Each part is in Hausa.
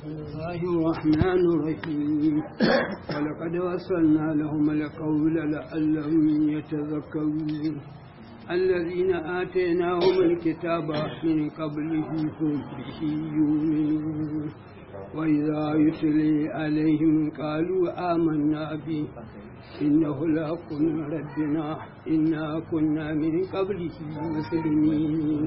بسم الله الرحمن الرحيم ولقد وصلنا لهم القول لعلهم يتذكرون الذين آتيناهم الكتاب من قبله هم به يؤمنون وإذا يتلي عليهم قالوا آمنا به إنه لحق من ربنا إنا كنا من قبله مسلمين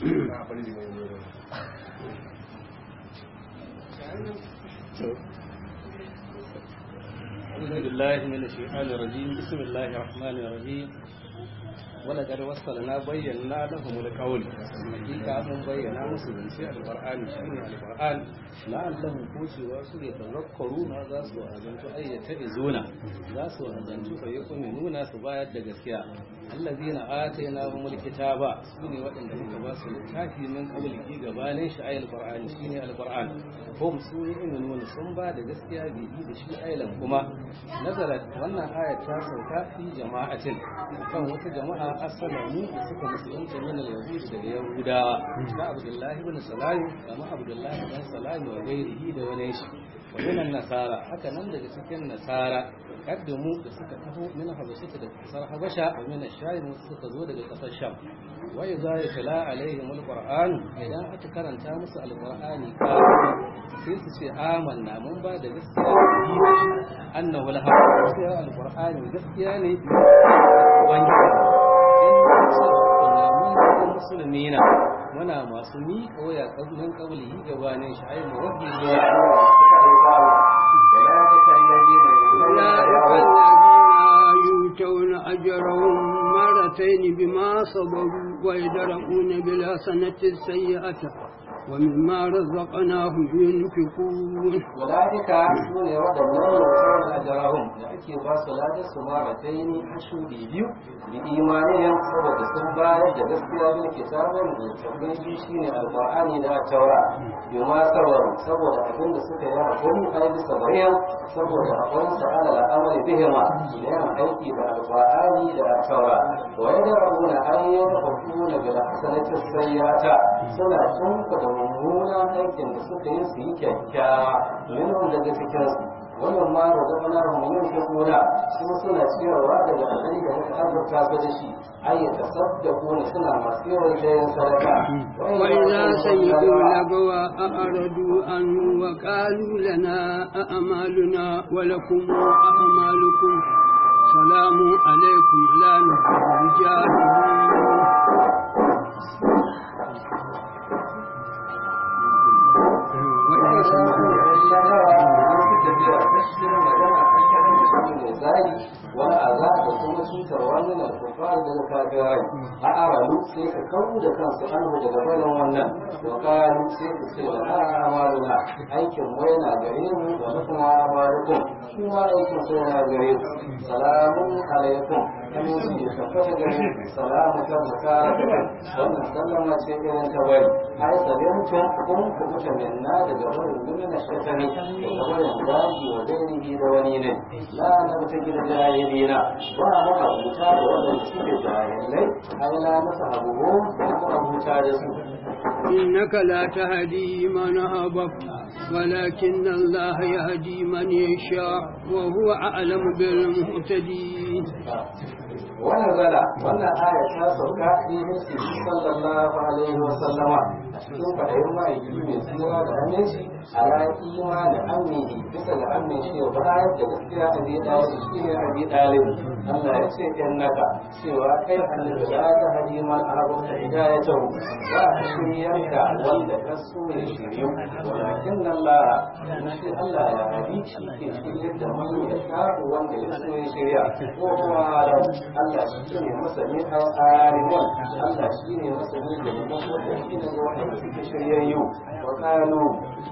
أعوذ بالله من الشيطان الرجيم بسم الله الرحمن الرحيم ولقد وصلنا بينا لهم القول حقيقة من بينا مسلم في القرآن شيء القرآن لعلهم كوشوا su يتذكرون za su azantu ay yata'izuna za su azantu fa yu'minuna su bayar da gaskiya allazina atainahum alkitaba sune waɗanda muka ba su littafi min qablihi gabanin shi ayal qur'ani shine alquran hum su yu'minuna sun ba da gaskiya bi da shi aylan kuma nazarat wannan aya ta sauka fi jama'atin kan wata jama'a asalamu da suka musulunta min al-yahud daga yahudawa da abdullahi ibn salam kama abdullahi ibn salam wa gairihi da wani shi wa minan nasara haka nan daga cikin nasara kaddamu da suka taho min habashata da kasar habasha wa min ash-sham suka zo daga kasar sham wa idza yatla alaihim al-qur'an idan aka karanta musu al-qur'ani ka sai su ce amanna mun ba da gaskiya annahu al-haq sai al-qur'ani gaskiya ne ubangiji musulmina muna masu miƙa waya ƙaunin ƙauli gabanin shi ai mawafi zuwa يؤتون أجرهم مرتين بما صبروا ويدرؤون بالحسنة السيئة ومما رزقناهم ينفقون وذلك سنة ودنهم يؤتون أجرهم لأكي باس لا سمارتين حشودي بيو بإيمانهم سبب سنبايا جدسيا بالكتاب من شيني القرآن لا التوراة بما سبروا سبب أبن سكا يعقوم أي بسبرهم سبب أقوم سأل الأمر بهما إليهم أيكي بالقرآن لا التوراة ويدرؤون أن يرفقون بالحسنة السيئة سنة تنقذ mummunan aikin da suka yi su yi kyakkyawa minhum daga cikinsu wannan ma da zama na mu yin shukura su suna ciyarwa daga alhari da muka azurta su da shi ai ya tasaddaku ne suna masu yawan jayin sadaka وإذا سمعوا لغوا أعرضوا عنه وقالوا لنا أعمالنا ولكم أعمالكم سلام عليكم لا نحب الجاهلين wani azab da kuma cutar wannan alfafar da na kafirai a aralu sai ka kawo da kansu anhu daga barin wannan wa kalu sai ka ce da na amaluna aikin wai na gare mu da na kuma amalukum shi ma aikin sai na gare ku salamun alaikum aminci ya tabbata gare ku salamu kan zaka wannan sallama ce irin ta bari ai sabintun kun ku mutanen na daga barin gumi shekari daga barin daji wa gairihi da wani ne la na mutu gida jahilina ba mu abuta da wannan suke jahilai ai la masa abubu ba mu abuta da su إنك لا تهدي من أحببت ولكن الله يهدي من يشاء وهو أعلم بالمهتدين ونزل wannan aya ta sauka fi hissi sallallahu alaihi wa sallama a cikin fadayin ma'aiki mai tsira da aminci a ran imani amini bisa ga aminci ya bayar da gaskiya a bi dalib shi ne a bi dalib Allah ya ce in naka cewa kai annabi ya ta hadi man arabta hidayatahu ba a shiryar da wanda ka so ya shiryu walakin Allah shi Allah ya hadi shi ke shiryar da man ya shafu wanda ya so ya shirya ko kuma Allah shi ne masani a arimun Allah shi ne masani da mutum wanda shi ne wanda suke shiryayyu wa kanu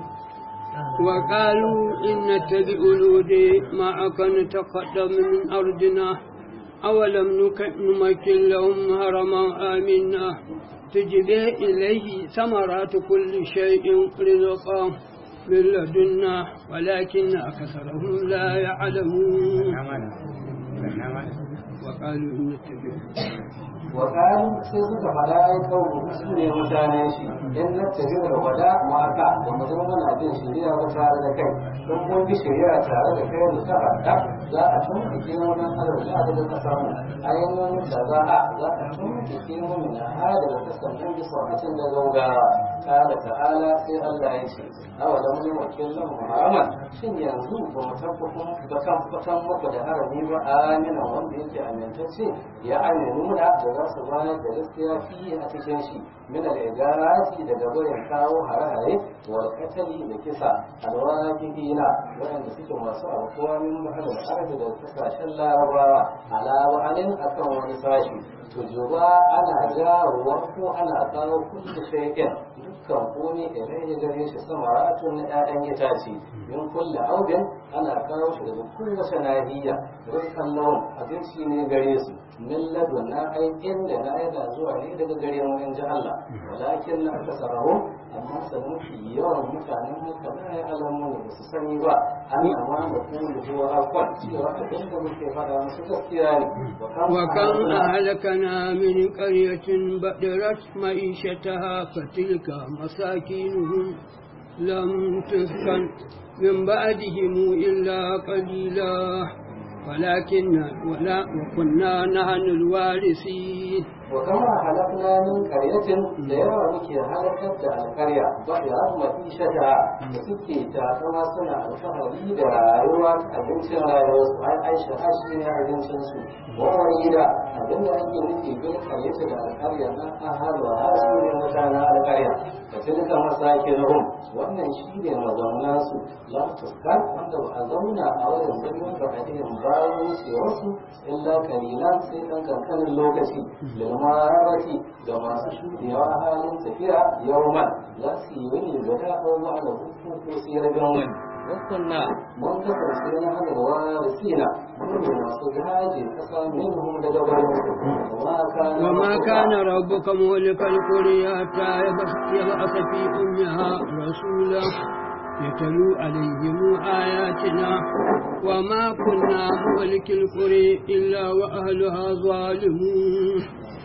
وقالوا إن نتبع الهدى معك نتقدم من أرضنا أولم نمكن لهم هرما آمنا تجبي إليه ثمرات كل شيء رزقا من لدنا ولكن أكثرهم لا يعلمون وقالوا إن نتبع wa qalu sai suka fada ai kawo su ne mutanen shi in na tafi da wada maka da mu zama muna bin shari'a ba tare da kai don kun bi shari'a tare da kai da ta za a tumɓuke wannan arziki da ka samu ainihin da za a za a tumɓuke mu na hada da ta sannan bisa mutum da gaugawa kala ta'ala sai Allah ya ce awa da mun wakil lahu haraman shin yanzu ba mu tabbatun ba kan fatan muku da harami ba amina wanda yake amintacce ya aminu da da za su bayar da gaskiya fi a cikin shi min al-igarati daga gurin kawo hare-hare wal qatali da kisa alwajibina waɗanda suke masu alkuwa min bahar arabi da kasashen larabawa ala wa'alin akan wani sashi to juba ana jawowa ko ana kawo kullu shay'in dukkan komai idan ya gare shi samaratun na ƴaƴan itace min kulli audin ana kawo shi daga kowace nahiya rizqan lahum abinci ne gare su min ladun na ai inda na yana zuwa ne daga gare mu in ji Allah walakin na akasarahum amma sanin yawan mutanen haka na ya alamu ne ba su sani ba an amma da kuma zuwa akwai cewa abin da muke faɗa musu gaskiya ne وكم أهلكنا من قرية بدرت معيشتها فتلك مساكينهم لم تسكن من بعدهم إلا قليلا ولكن ولا وكنا نحن الوارثين وكما هلكنا من قرية da yawa muke halakar da alkarya ba da rahmati shata da suke takama suna alfahari da rayuwa abincin rayuwar su ai aisha hashi ne abincin su wani da abin da ake nufi bin karyata da alkarya na ahalwa hasu ne mutanen alkarya da tilka masakin rum wannan shi ne mazauna su la tuskan wanda ba a zauna a wajen birnin ba a cikin bayan wucewarsu illa kalilan sai ɗan kankanin lokaci lilmarati ga masu shuɗewa halin tafiya yawman za su yi wani guda ko ba da hukun ko sai rabin wani wasanna mun kasance na hada da wani sina mun ne masu gaji kasa minhum daga bayan وما كان ربك مهلك القرى حتى يبعث في أمها رسولا يتلو عليهم آياتنا وما كنا مهلك القرى إلا وأهلها ظالمون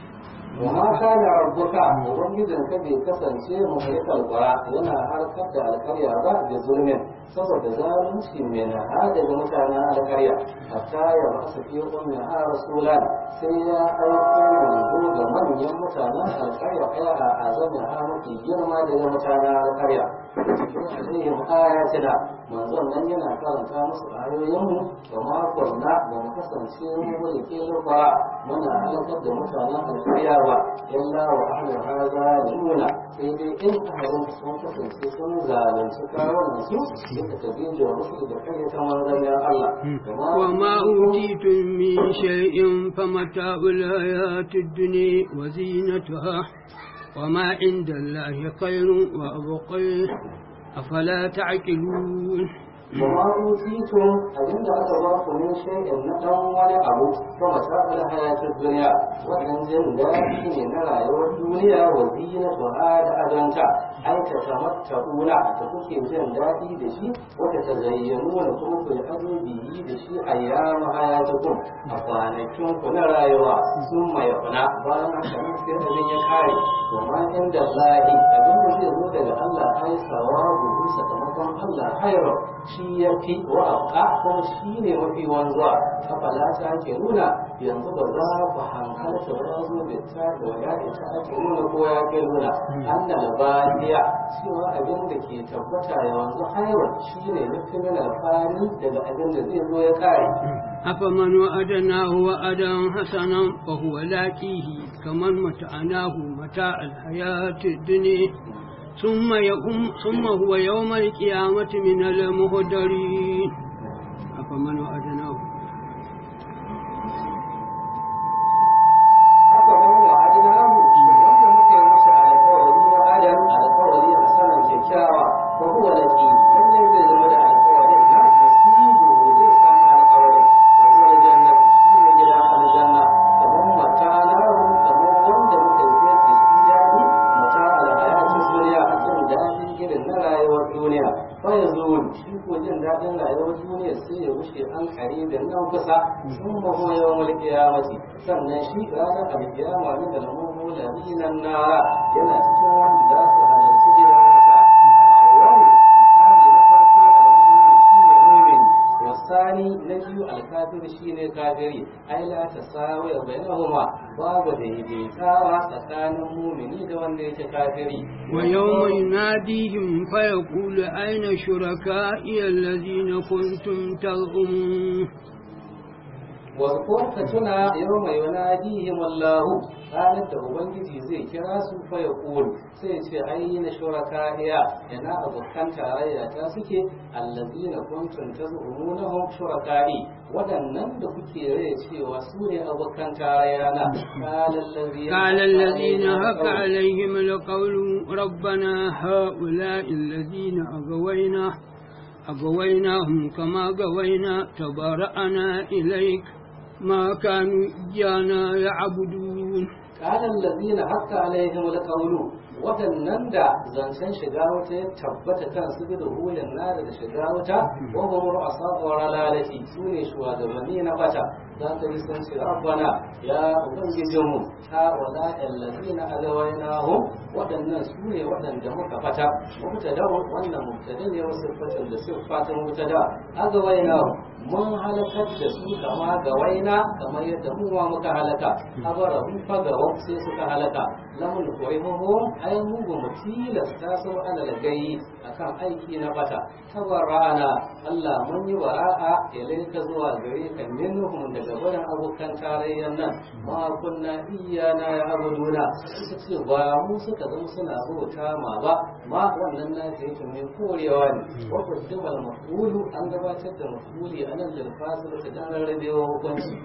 وما كان ربك ubangijin ka bai kasance muhlikal qura yana harkar da alkarya ba da zulmin saboda zalunci mai na hada da mutanen alkarya hatta ya ba su fi ummi ha rasulan sai ya aiko manzo ga manyan mutanen alkarya ya a azamin ha mafi girma daga mutanen alkarya cikin alayhim ayatina manzon nan yana karanta musu ayoyinmu wa ma kunna ba mu kasance mu mulki ba muna halakar da mutanen alkarya ba illa wa ahlu hadha nuna sai dai in ahalin sun kasance sun zalunci kawunan su suka tabi da musu da kai ta manzon Allah وما أوتيتم من شيء فمتاع الحياة الدنيا وزينتها وما عند الله خير وأبقى أفلا تعقلون وما أوتيتم أجل أتواف من شيء نتم ولا أبو فمتاع الحياة الدنيا وإن زندائي نرى الدنيا وزينتها لأدنتا أي تتمتعون تكوكي زندائي دشي وتتزينون كوكو الأدو به دشي أيام حياتكم أفانكم كنا رايوا ثم يفنى بانا كمان في أبن يكاري وما عند الله أبن يزيد daga Allah ai sawabu sakamakon Allah khairu shi ya fi wa abqa kuma shi ne mafi wanzuwa afala ta ke nuna yanzu ba za ku hankalta ba ya zo da ta da waya ita ake nuna ko ya ke nuna annal badiya cewa abin da ke tabbata yanzu khairu shi ne mafi min alfani daga abin da zai zo ya kare أفمن وعدناه وعدا حسنا فهو لاقيه كمن متعناه متاع الحياة الدنيا ثم يقوم ثم هو يوم القيامة من المهدرين أفمن وعدناه haka nan da adinahu wanda muke masa alƙawari na adam alƙawari a saman kyakkyawa ko huwa laki lallai zai zama da alƙawarin na nasibu zai samu alƙawari da huwa jannat shi ne gida aljanna kamar mata na kamar wanda muka yi kai cikin daɗi mata alhayatu duniya a jin daɗin gidan na rayuwar duniya duniya fa ya zo shi ko jin daɗin rayuwar duniya sai ya wuce an kare da nan kusa sun maho yawan mulki ya mace sannan shi ranar alkiyama ne da lamun nan nara yana cikin wanda za su halarci gidan wata yau misali na farko al-mu'min shi ne mu'min wasani na biyu al-kafir shi ne kafiri ai la tasawi bainahuma babu daidaitawa tsakanin mumini da wanda yake kafiri ويوم يناديهم فيقول أين شركائي الذين كنتم تزعمون واذكر فتنا يوم يناديهم الله ranar da Ubangiji zai kira su fa ya sai ce ai na shurakaiya ina abokan tarayya ta suke allazina kuntum tazumunahum shurakai waɗannan da kuke rai cewa su ne abokan tarayya na قال الذين هك عليهم القول ربنا هؤلاء الذين أغوينا أغويناهم كما غوينا تبرأنا إليك ما كانوا إيانا يعبدون قال الذين حق عليهم القول waɗannan da zancen shiga wata ya tabbata kan su da hulun nada da shiga wata wa hum ru'asa lalati su ne shugabanni na bata za ka yi san ce rabbana ya ubangijinmu ta wala allazina agawainahum waɗannan su ne waɗanda muka fata mubtada wannan mubtada ne wasu fatan da sifatin mubtada agawainahum mun halakar da su kama ga waina kamar yadda mu ma muka halaka abara mun faga sai suka halaka lamun koyihuhum ai mu ba mu tilasta su ala lagayi akan aiki na bata tabarra'ana Allah mun yi wara'a ilaika zuwa gare ka minhum daga wurin abokan tarayyan nan ma kunna iyana ya abuduna suka ce ba mu suka zama suna bauta ma ba ma wannan na da yake mai korewa ne wa qaddamal mafulu an gabatar da mafuli anan lil fasil da dan rarrabewa hukunci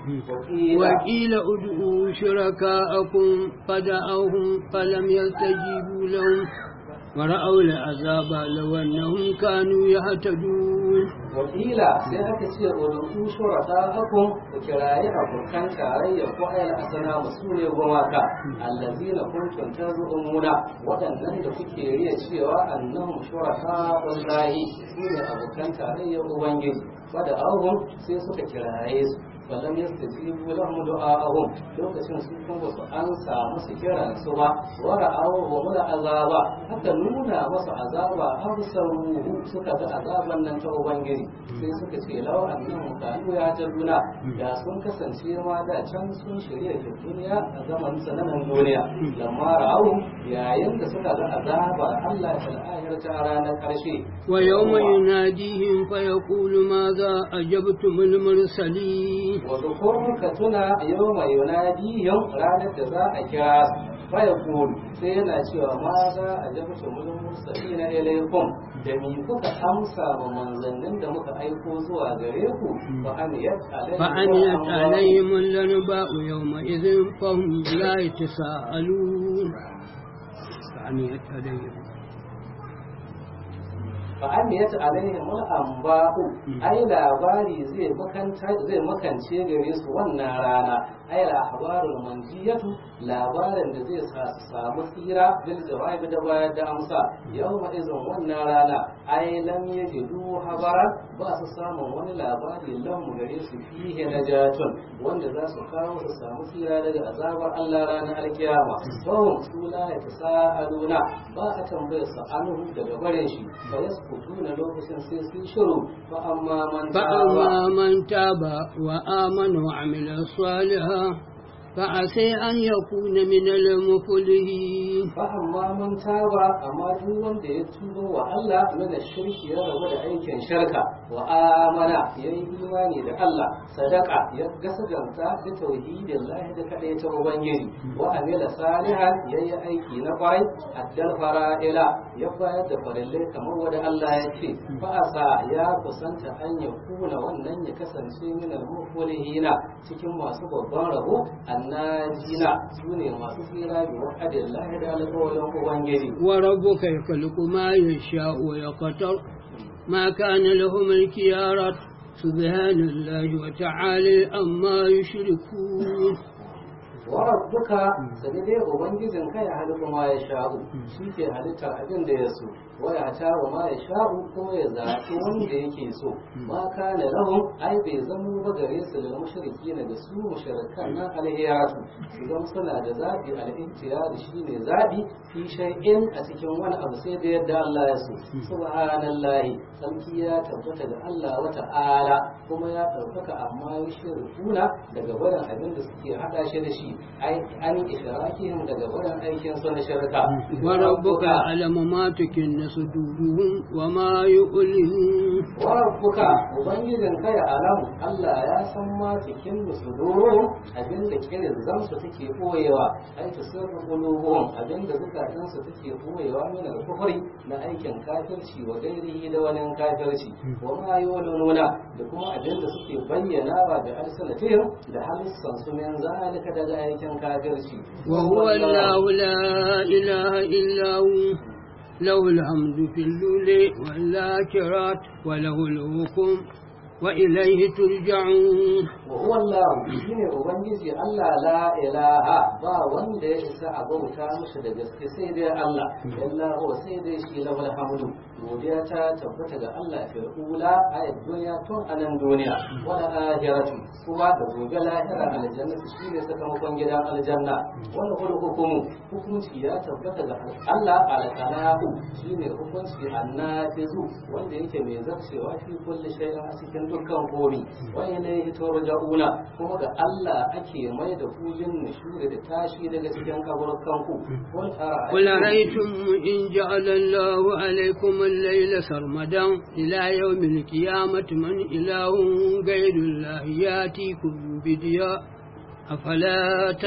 وقيل ادعوا شركاءكم فدعوهم فلم يستجيبوا لهم ورأوا العذاب لو أنهم كانوا يهتدون wakila sai aka ce rubutu shuraka akun ku kirayi abokan tarayya ko ayal asana musu ne gumaka allazina kuntum tazumuna waɗannan da kuke riya cewa annahum shuraka wallahi su ne abokan tarayya ubangiji fada ahum sai suka kiraye su falam yastajibu lahum du'a'ahum lokacin su kuma su ansa musu kiran su ba wa ra'awu wa mula azaba haka nuna masa azaba absaruhu suka ga azaban nan ta ubangiji sai suka ce law annahum kanu ya jaduna da sun kasance ma da can sun shirya ke duniya a zaman sananan duniya lamma ra'awu yayin da suka ga azaba Allah ta ayar ta ranar karshe ويوم يناديهم فيقول ماذا أجبتم المرسلين وذكر كتنا يوم يناديهم ranar da za a kira faya kulu sai yana cewa ma za a jabta mulin mursali na ilaikum da mi kuka amsa wa manzannin da muka aiko zuwa gare ku fa an فأميت عليهم الأنباء يومئذ فهم لا يتساءلون فأميت عليهم fa'amiyat alaihim al-anba'u ai labari zai makanta zai makance gare su wannan rana ai ahbarul manjiyatu labarin da zai sa su samu tsira bil jawabi da bayar da amsa yawma izin wannan rana ai lam yajidu habara ba su samun wani labari lam gare su fihe najatun wanda za su kawo su samu tsira daga azabar Allah ranar alkiyama fahum su la yatasaaluna ba a tambayar su anhu daga bare shi fa yasqutuna lokacin sai sun shiru fa amma man فأما من تاب وآمن وعمل صالحا فعسى أن يكون من المفلحين fa amma man taba amma duk wanda ya tuba wa Allah mana shirki ya rabu da aikin shirka wa amana ya yi imani da Allah sadaka ya gasaganta da tauhidin lahi da kadai ta ubangiji wa amila salihan ya yi aiki na kwarai addal fara'ila ya bayar da farillai kamar wanda Allah ya ce fa asa ya kusanta an ya kuna wannan ya kasance min al-muflihina cikin masu babban rabo annajina sune masu tsira bi wa'adillahi da alƙawarin ubangiji وربك يخلق ما يشاء ويقدر ما كان لهم الكيارة سبحان الله وتعالى أما يشركون wa rabbuka sai dai ubangijin kai ya halittu ma ya sha'u shi ke halittar abin da ya so wa ya ta wa ma ya sha'u kuma ya zaɓi wanda yake so ma kana lahum ai bai zamo ba gare su da mushriki na da su mushrikan nan alhiyatu idan suna da zaɓi al-ihtiyar shine zaɓi fi shay'in a cikin wani abu sai da yadda Allah ya so subhanallahi sarki ya tabbata da Allah wa ta'ala kuma ya ɗaukaka amma ya shirkuna daga barin abin da suke haɗa shi da shi ai an ishrakihim daga barin aikin su na shirka وربك أعلم ما تكن صدورهم وما يؤلمون warabbuka ubangijin kai alam Allah ya san ma cikin musudurun abin da kirin zamsu take koyewa ai ta sirru qulubuhum abin da zukatan su take koyewa min al-kufri na aikin kafirci wa gairihi da wani kafirci wa ma yulununa da kuma abin da suke bayyanawa da alsanatihim da halissan su min zalika daga aikin kafirci وهو الله لا إله إلا هو له الحمد في اللول والآخرات وله الحكم وإليه ترجعون وهو الله shine ubangiji Allah la ilaha ba wanda ya isa a bauta masa da gaske sai dai Allah illa huwa sai dai shi lahul hamdu godiya ta tabbata ga Allah fil ula ayat duniya tun anan duniya wala akhiratu kuma da gobe lahira aljanna shine sakamakon gidan aljanna wala hul hukumu hukunci ya tabbata ga Allah alqalahu shine hukunci annafizu wanda yake mai zarcewa fi kulli shay'in a cikin dukkan komi wa ilayhi turja'una kuma ga Allah ake mai da kujin nishuri da tashi daga cikin kaburkan ku قل أرأيتم إن جعل الله عليكم الليل سرمدا إلى يوم القيامة من إله غير الله يأتيكم بدياء أفلا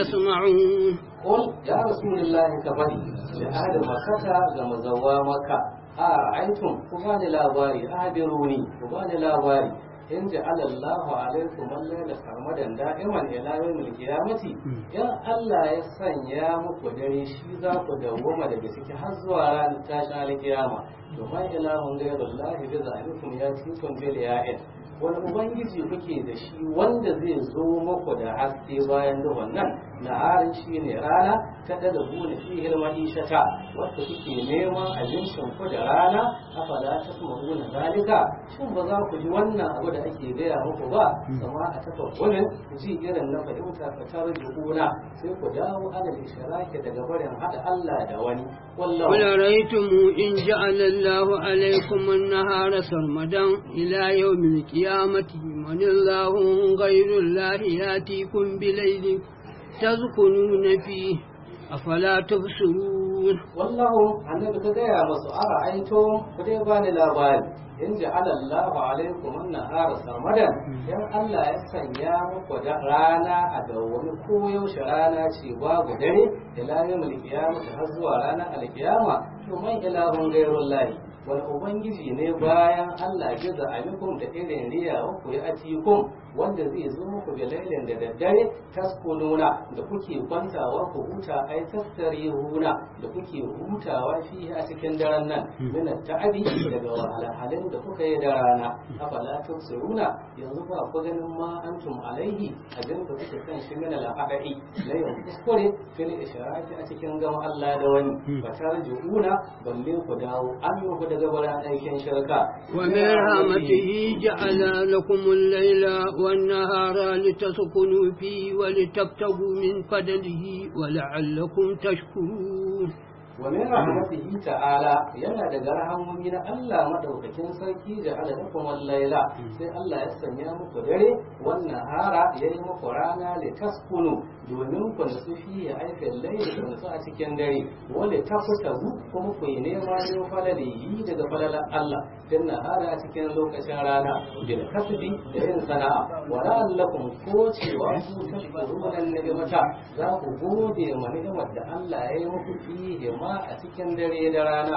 تسمعون قل يا رسول الله كفدي لأهل مكة كما زوا مكة أرأيتم كفاني لاباري أهبروني كفاني لاباري in ja'ala Allahu alaikum al-layla sarmadan da'iman ila yawmil qiyamati in Allah ya sanya muku dare shi za ku dawoma daga ciki har zuwa ranar tashin alkiyama to man ilahun ghayrullahi bi zalikum yatikum bil ya'id wani ubangiji kuke da shi wanda zai zo muku da haske bayan duhun nan na harin shi ne rana ta da bune fi hilmahishata wadda kuke neman abincin ku da rana afala ta kuma bune zalika shin ba za ku ji wannan abu da ake gaya muku ba sama a tafa kunin ku ji irin na fahimta ka tar kuna sai ku dawo alal ishraki daga barin hada Allah da wani قل رأيتم إن جعل الله عليكم النهار سرمدا إلى يوم القيامة من الله غير الله يأتيكم بليل تسكنون فيه أفلا تبصرون والله annabi ka gaya masu ara aito ku dai bani labari in ja'ala Allahu alaikum an-nahara sarmadan dan Allah ya sanya muku da rana a dawwami ko yaushe rana ce babu dare ila yawmil qiyamah har zuwa ranar alkiyama to man ilahun ghairullahi wani ubangiji ne bayan Allah ya za amikum da irin riya ku ya atikum wanda zai zo muku da lailin da daddare taskununa da kuke kwantawa ku huta ai tastarihuna da kuke hutawa fi a cikin daren nan min ta'abi daga wahalhalin da kuka yi da rana afala tusiruna yanzu ba ku ganin ma antum alaihi abin da kuke kan shi min al-aqai la yau kuskure fil isharati a cikin gama Allah da wani ba tarjuuna balle ku dawo an yi ku daga bara aikin shirka ومن رحمته جعل لكم الليل والنهار لتسكنوا فيه ولتبتغوا من فضله ولعلكم تشكرون ومن رحمته تعالى yana daga rahamomi na Allah madaukakin sarki da ala lakum laila sai Allah ya sanya muku dare wannan hara yayi muku rana li taskunu domin ku nasu fi ya aikin laili da nasu a cikin dare wanda ta fita kuma ku yi nema ne falale yi daga falalan Allah dan nahara a cikin lokacin rana bil kasbi da yin sana'a wa la'allakum ko cewa ku tashkuruna ni'mata za ku gode ma ni'imar da Allah ya yi muku fihi ma a cikin dare da rana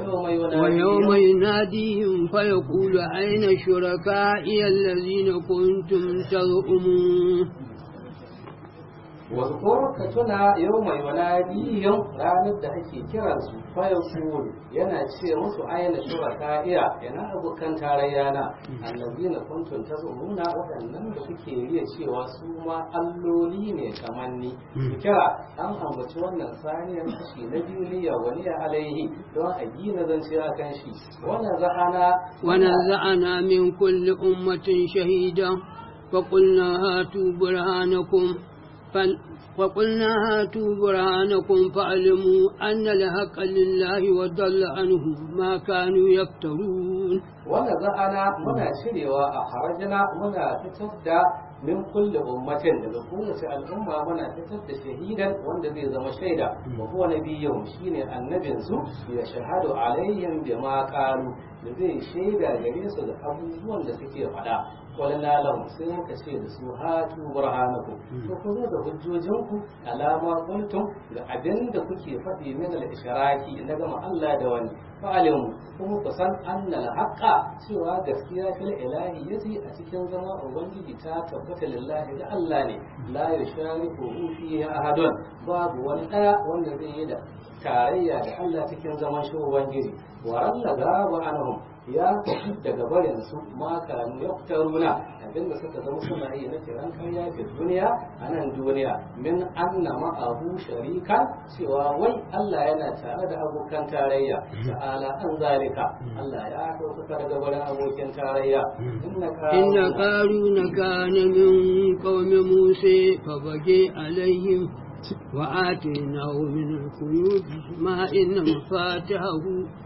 ويوم يناديهم فيقول أين شركائي الذين كنتم تزعمون wasu ka tuna yau mai wanadiyin ranar da ake kiransu fayan kuru yana ce musu aina shuraka iya yana abokan tarayya na annabi na kuntun ta nuna waɗannan da kuke riya cewa su ma alloli ne kamar ni kira an ambaci wannan saniyar kashi na biyu liya wani ya alaihi don a gina zance a kan shi wannan za'ana ونزعنا من كل أمة شهيدا فقلنا هاتوا برهانكم فل وقلنا هاتوا برهانكم فاعلموا أن الحق لله وضل عنهم ما كانوا يفترون wanda za'ana muna cirewa a harajina muna fitar da min kulle ummatin daga kowace al'umma muna fitar da shahidan wanda zai zama shaida wa huwa nabiyyun shine annabin su ya shahadu alaihim bima qalu da zai shaida gare su da abubuwan da suke faɗa walana lahum sai muka ce da su hatu burhanakum to ku zo da hujjojinku alama kuntum ga abin da kuke faɗi min al-ishraki na gama Allah da wani fa'alimu kuma ku san annal haqqa cewa gaskiya fil ilahi yazi a cikin zama ubangiji ta tabbata lillahi da Allah ne la yushariku fihi ahadun babu wani daya wanda zai yi da tarayya da Allah cikin zaman shi ubangiji wa Allah gaba anhum ya tafi daga barin su ma kanu yaftaruna abinda suka zama suna yi na kiran karya fi duniya a nan duniya min anna ma'ahu sharika cewa wai Allah yana tare da abokan tarayya ta'ala an zalika Allah ya ɗaukaka daga barin abokin tarayya إن قارون كان من قوم موسى فبغي عليهم وآتيناه من الكنوز ما إن مفاتحه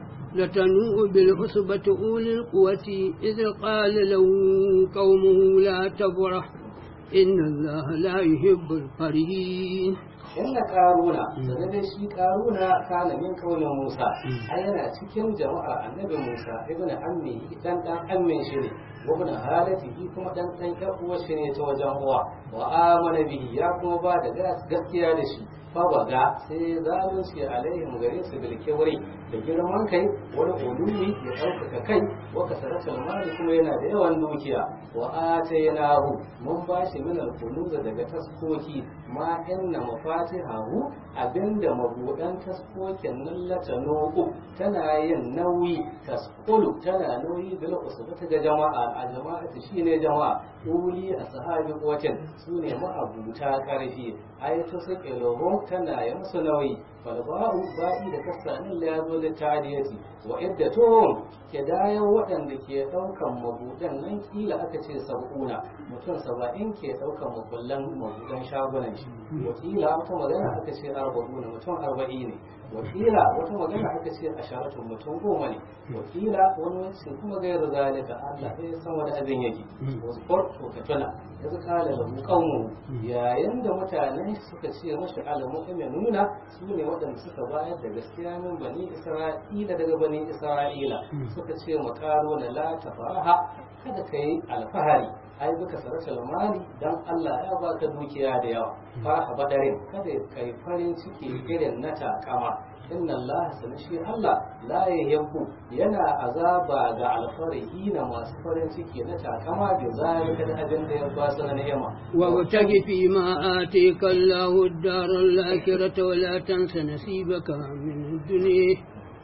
لتنوء بالعصبة أولي القوة إذ قال له قومه لا تبرح إن الله لا يحب الفرحين inna karuna da dai shi karuna kana min kaulin Musa ai yana cikin jama'ar annabi Musa ibn ammi dan dan ammin shi ne wa ibn halatihi kuma dan dan yar uwar shi ne ta wajen uwa wa amana bihi ya kuma ba da gaskiya da shi fa baga sai zalunci alaihim gare su bil kibri da girman kai wani ulumi ya ɗaukaka kai wa kasaratul mali kuma yana da yawan dukiya wa atainahu mun ba shi min al daga taskoki ma inna mafatihahu abinda mabudan taskokin nan latanu tana yin nauyi tasqulu tana nauyi bil usbata ga jama'a a jama'ati shine jama'a uli ashabi quwwatin sune ma'abuta karfi ayatu saqiluhum tana yin musu nauyi falba'u ba'i da kasanin la yazo da tariyati wa iddatuhum kidayan waɗanda ke ɗaukan mabudan nan kila aka ce sab'una mutum saba'in ke ɗaukan makullan mabudan shagunan shi wakila wata magana aka ce arba'una mutum arba'i ne wakila wata magana aka ce asharatu mutum goma ne wakila wani wani kuma gairu zalika Allah ya san wani abin yake wasu farko ka tuna yanzu kala da mu yayin da mutanen suka ce mashi alamu nuna su ne waɗanda suka bayar da gaskiya min bani isra'ila daga bani isra'ila suka ce makaro na la tafaraha kada ka yi alfahari ai duka sarrafa mali dan Allah ya baka dukiya da yawa faraha badarin kada ka yi farin ciki irin na takama inna Allah sanashi Allah la yahibbu yana azaba ga alfarihi na masu farin ciki na takama da zalika da abin da ya ba su na ni'ima وابتغ فيما آتيك الله الدار الآخرة ولا تنس نصيبك من الدنيا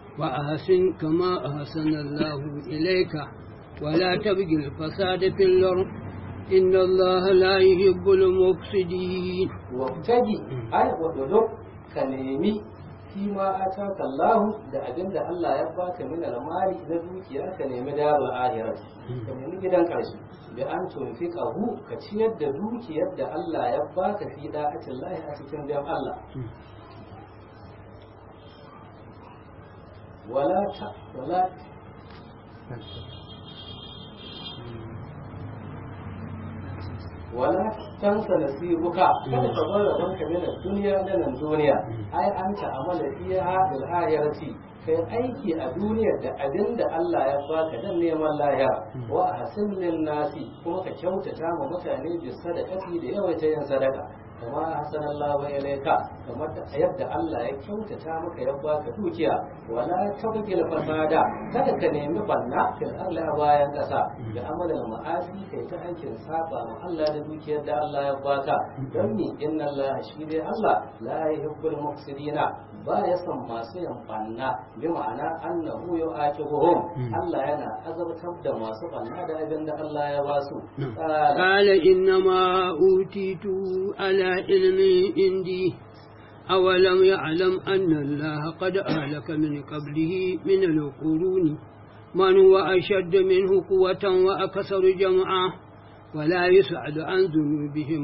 وأحسن كما أحسن الله إليك ولا تبغي الفساد في الأرض إن الله لا يحب المفسدين wabtagi ai wadodok ka nemi fi ma ataka Allah da abin da Allah ya baka min almali na dukiya ka nemi darul ahirat ka nemi gidan karshe da an tunfiqahu ka ciyar da dukiyar da Allah ya baka fi da'atin Allah a cikin dan Allah wala ta wala wala tansa nasibuka kada ka bar rabon ka min duniya da nan duniya ai an ta amala fiha bil akhirati kai aiki a duniyar da abin da Allah ya baka dan neman lahira wa hasin lin nasi kuma ka kyautata ma mutane bi sadaqati da yawaita yin sadaka kama hasanallahu ilayka kamar yadda Allah ya kyautata maka ya baka dukiya wala tabgil fasada kada ka nemi banna fil ardi a bayan kasa da amalan ma'asi kai ta aikin saba ma Allah da dukiyar da Allah ya baka don ni inna Allah shi dai Allah la yuhibbul mufsidina ba ya san masu yin banna bi ma'ana annahu yu'aqibuhum Allah yana azabtar da masu banna da abin da Allah ya ba su قال إنما أوتيت على علم عندي أولم يعلم أن الله قد أهلك من قبله من القرون من هو أشد منه قوة وأكثر جمعا ولا يسعد عن ذنوبهم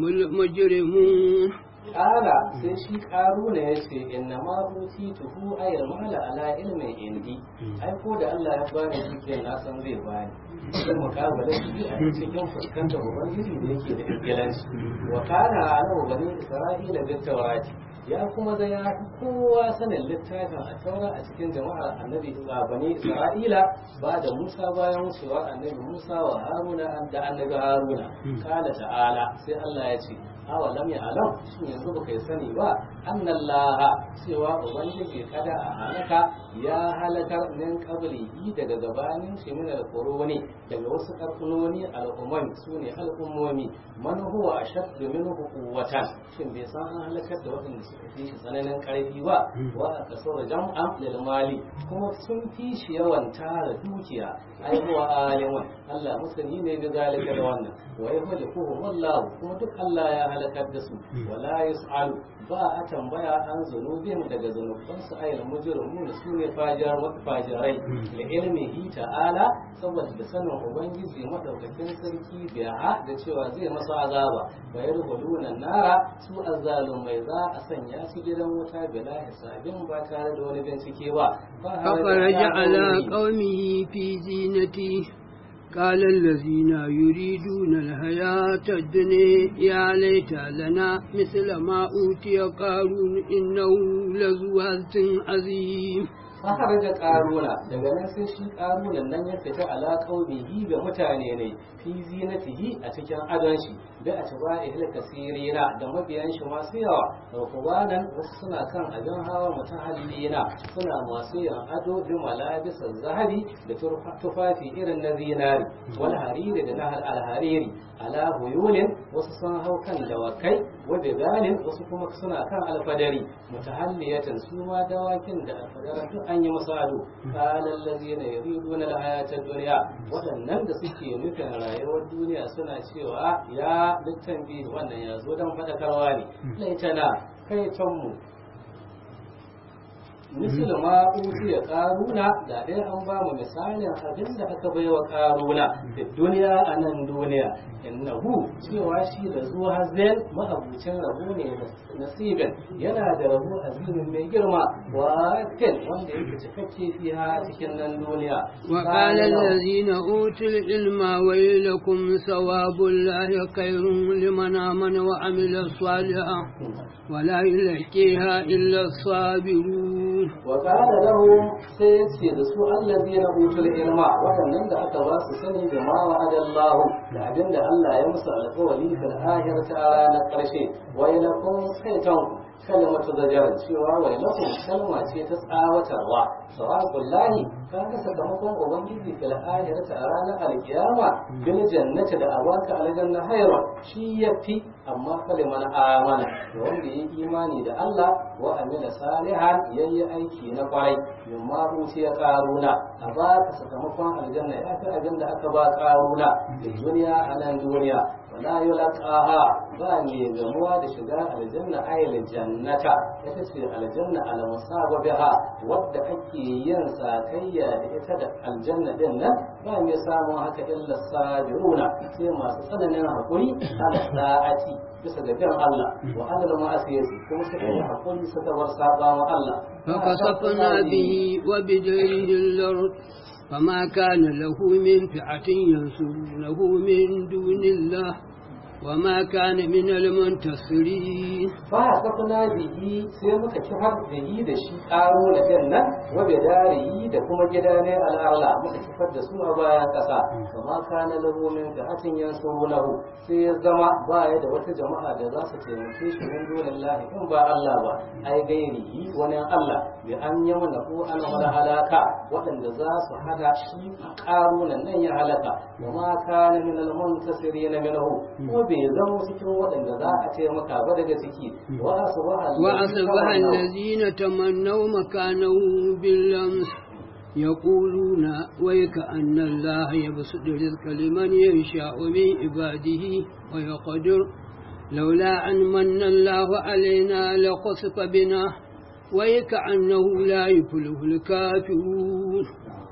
المجرمون Ƙara sai shi ƙaru ne ya ce inna ma huti tuhu ayar mala ala ilmin indi ai ko da Allah ya bani dukiyar na san zai bani sai mukabala shi a cikin fuskantar ubangiji da yake da ingilanci wa kana ala bani isra'ila bit tawrati ya kuma da ya fi kowa sanin littafin a taura a cikin jama'ar annabi bani isra'ila ba da musa bayan wucewa annabi musa wa haruna da annabi haruna kala ta'ala sai Allah ya ce awa lam ya alam shin yanzu baka yi sani ba annallaha cewa ubangiji kada a halaka ya halakar min qablihi daga gabanin shi min alquruni daga wasu karfunoni al'umman su ne al'ummomi man huwa ashaddu minhu quwwatan shin bai san an halakar da waɗanda suka fi shi tsananin karfi ba wa kasar jam'an lil mali kuma sun fi shi yawan tara dukiya ai huwa alimun Allah musani ne ga zalika da wannan wa yahlukuhum wallahu kuma duk Allah ya halakar da su wala yus'alu ba a tambaya an zunubin daga zunubansu ayil mujrimun su ne fajar fajirai da ilmihi ta'ala saboda da sanin ubangiji madaukakin sarki biya da cewa zai masa azaba wa yadkhuluna nara su azzalumai za a sanya su gidan wuta bila hisabin ba tare da wani bincike ba فخرج على قومه في زينته قال الذين يريدون الحياة الدنيا يا ليت لنا مثل ما أوتي قارون إنه لذو هزة عظيم fakar da karuna daga nan sai shi karunan nan ya fita ala qaumihi ga mutane ne fi zinatihi a cikin adon shi da a tuba ihla kasirina da mabiyan shi masu yawa da kubanan wasu suna kan abin hawa mutahallina suna masu yin ado bi malabisan zahabi da tufafi irin na zinari wal hariri da na alhariri ala huyulin wasu sun hau kan dawakai wa bigalin wasu kuma suna kan alfadari mutahalliyatan su ma dawakin da alfadara duk an yi musu ado qala allazina yuriduna alhayata dunya waɗannan da suke nufin rayuwar duniya suna cewa ya littan biyu wannan ya zo don faɗakarwa ne laitana kai mu misal ma ya karuna da dai an ba mu misalin abin da aka bai wa karuna da duniya a nan duniya innahu cewa shi da zuwa hazen mahabucin rabu ne nasibin yana da rabu azimin mai girma wa kan wanda yake cikakke fiha cikin nan duniya وقال الذين أوتوا العلم ويلكم ثواب الله خير لمن آمن وعمل صالحا ولا يلقيها إلا الصابرون وقال لهم سيسي دسو الذين أوتوا العلم وأنن da aka ba su sani da ma wa'ada Allah da abin da Allah ya musu alƙawari fil akhirati a ranar ƙarshe wa ilakum saytan kalmatu zajar cewa wa ilakum kalma ce ta tsawatarwa sawaqul lahi ka ga sakamakon ubangiji fil akhirati a ranar alkiyama bil jannati da abaka aljanna hayra shi yafi amma kaliman amana da wanda ya imani da Allah wa amila salihan yayi aiki na kwarai yamma hutu ya karuna a ba ka sakamakon aljanna ya fi abin da aka ba karuna da duniya a nan duniya wala yulqaha ba ne gamuwa da shiga aljanna ayil jannata ita ce aljanna al musababiha wadda ake yin sakayya da ita da aljanna din nan ba mai samun haka illa sabiruna sai masu tsananin hakuri ala sa'ati bisa ga bin Allah wa ala ma'asiyati kuma suka yi hakuri suka bar saba wa Allah فخسفنا به وبداره الأرض فما كان له من فئة ينصرونه من دون الله وما كان من المنتصرين فحسبنا به sai muka kifar da yi da shi ƙaro na din nan wa bidarihi da kuma gida ne al'arla muka kifar da su a bayan ƙasa kama kana lahu min fi'atin yansurunahu sai ya zama ba ya da wata jama'a da za su taimake shi min dunillahi in ba Allah ba ai gairihi wani Allah bi an yamna ko an wala halaka waɗanda za su hada shi ƙaro nan nan ya halaka wa ma kana min al-muntasirin minhu ko bai zama cikin waɗanda za a taimaka ba daga ciki wa وأصبح الذين تمنوا مكانه باللمس يقولون ويكأن الله يبسط الرزق لمن يشاء من عباده ويقدر لولا أن من الله علينا لخسف بنا ويكأنه لا يفلح الكافرون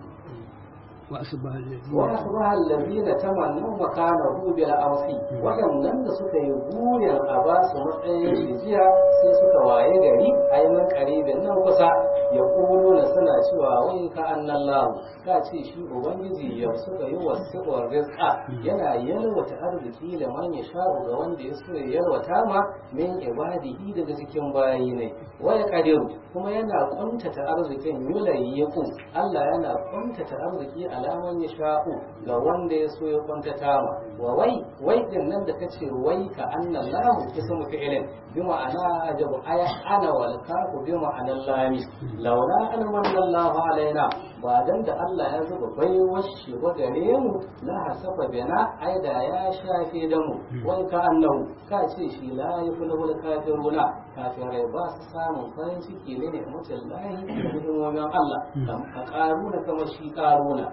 وأصبح الذين وأصبح الذين تمنوا مكانه بالأمس waɗannan da suka yi buyan a ba su matsayin jiya sai suka waye gari ai man karibin nan kusa ya kulo na suna cewa wai ka annan lahu ka ce shi ubangiji ya suka yi wasiƙar rizqa yana yalwata arziki da man ya sha'u ga wanda ya so ya yalwata ma min ibadihi daga cikin bayi ne waya kadiru kuma yana kuntata arzikin yulayyiku Allah yana kuntata arziki alaman ya sha'u ga wanda ya so ya kuntata ma wa wai wai din nan da kace wai ka annan lahu ismu fi'lin bi ma'ana ajabu aya ana wal kafu bi ma'anan lami laula an manna Allahu alaina ba dan da Allah ya zuba baiwar shi ba gare mu la hasafa bina ai da ya shafe da mu wai ka annahu ka ce shi la yafulu kafiruna kafirai ba su samun farin ciki ne ne mutum lahi da ni'imomin Allah ka karuna kamar shi karuna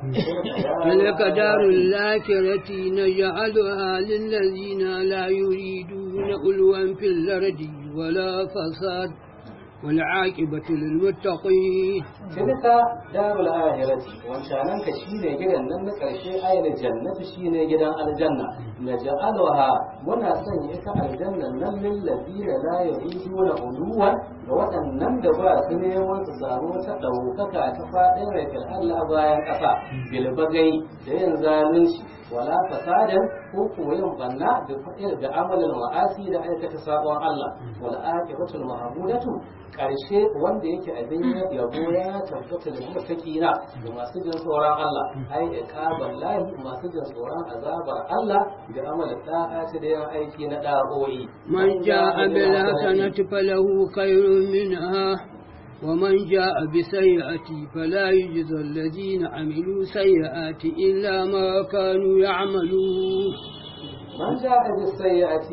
تلك دار الآخرة نجعلها للذين لا يريدون علوا في الأرض ولا فساد والعاقبة للمتقين تلك دار الآخرة وانشانك شيني جدا ننك الشيء أين الجنة شيني جدا الجنة نجعلها منا سنيك الجنة نم للذين لا يريدون علوا waɗannan da ba su neman su samu ta ɗaukaka ta faɗin rafin Allah bayan ƙasa bilbagai da yin zalunci wala fasadan ko kuma yin banna da fa'il da amalin ma'asi da aikata sabon Allah wal aqibatul mahmudatu karshe wanda yake abin yabo ya tabbata da mutakina da masu jin tsoron Allah ai iqaban lahi masu jin tsoron azabar Allah da amalin da'ati da yin aiki na da'o'i من جاء بالحسنة فله خير منها ومن جاء بسيئة فلا يجزى الذين عملوا سيئات إلا ما كانوا يعملون man ja'a bis sayyi'ati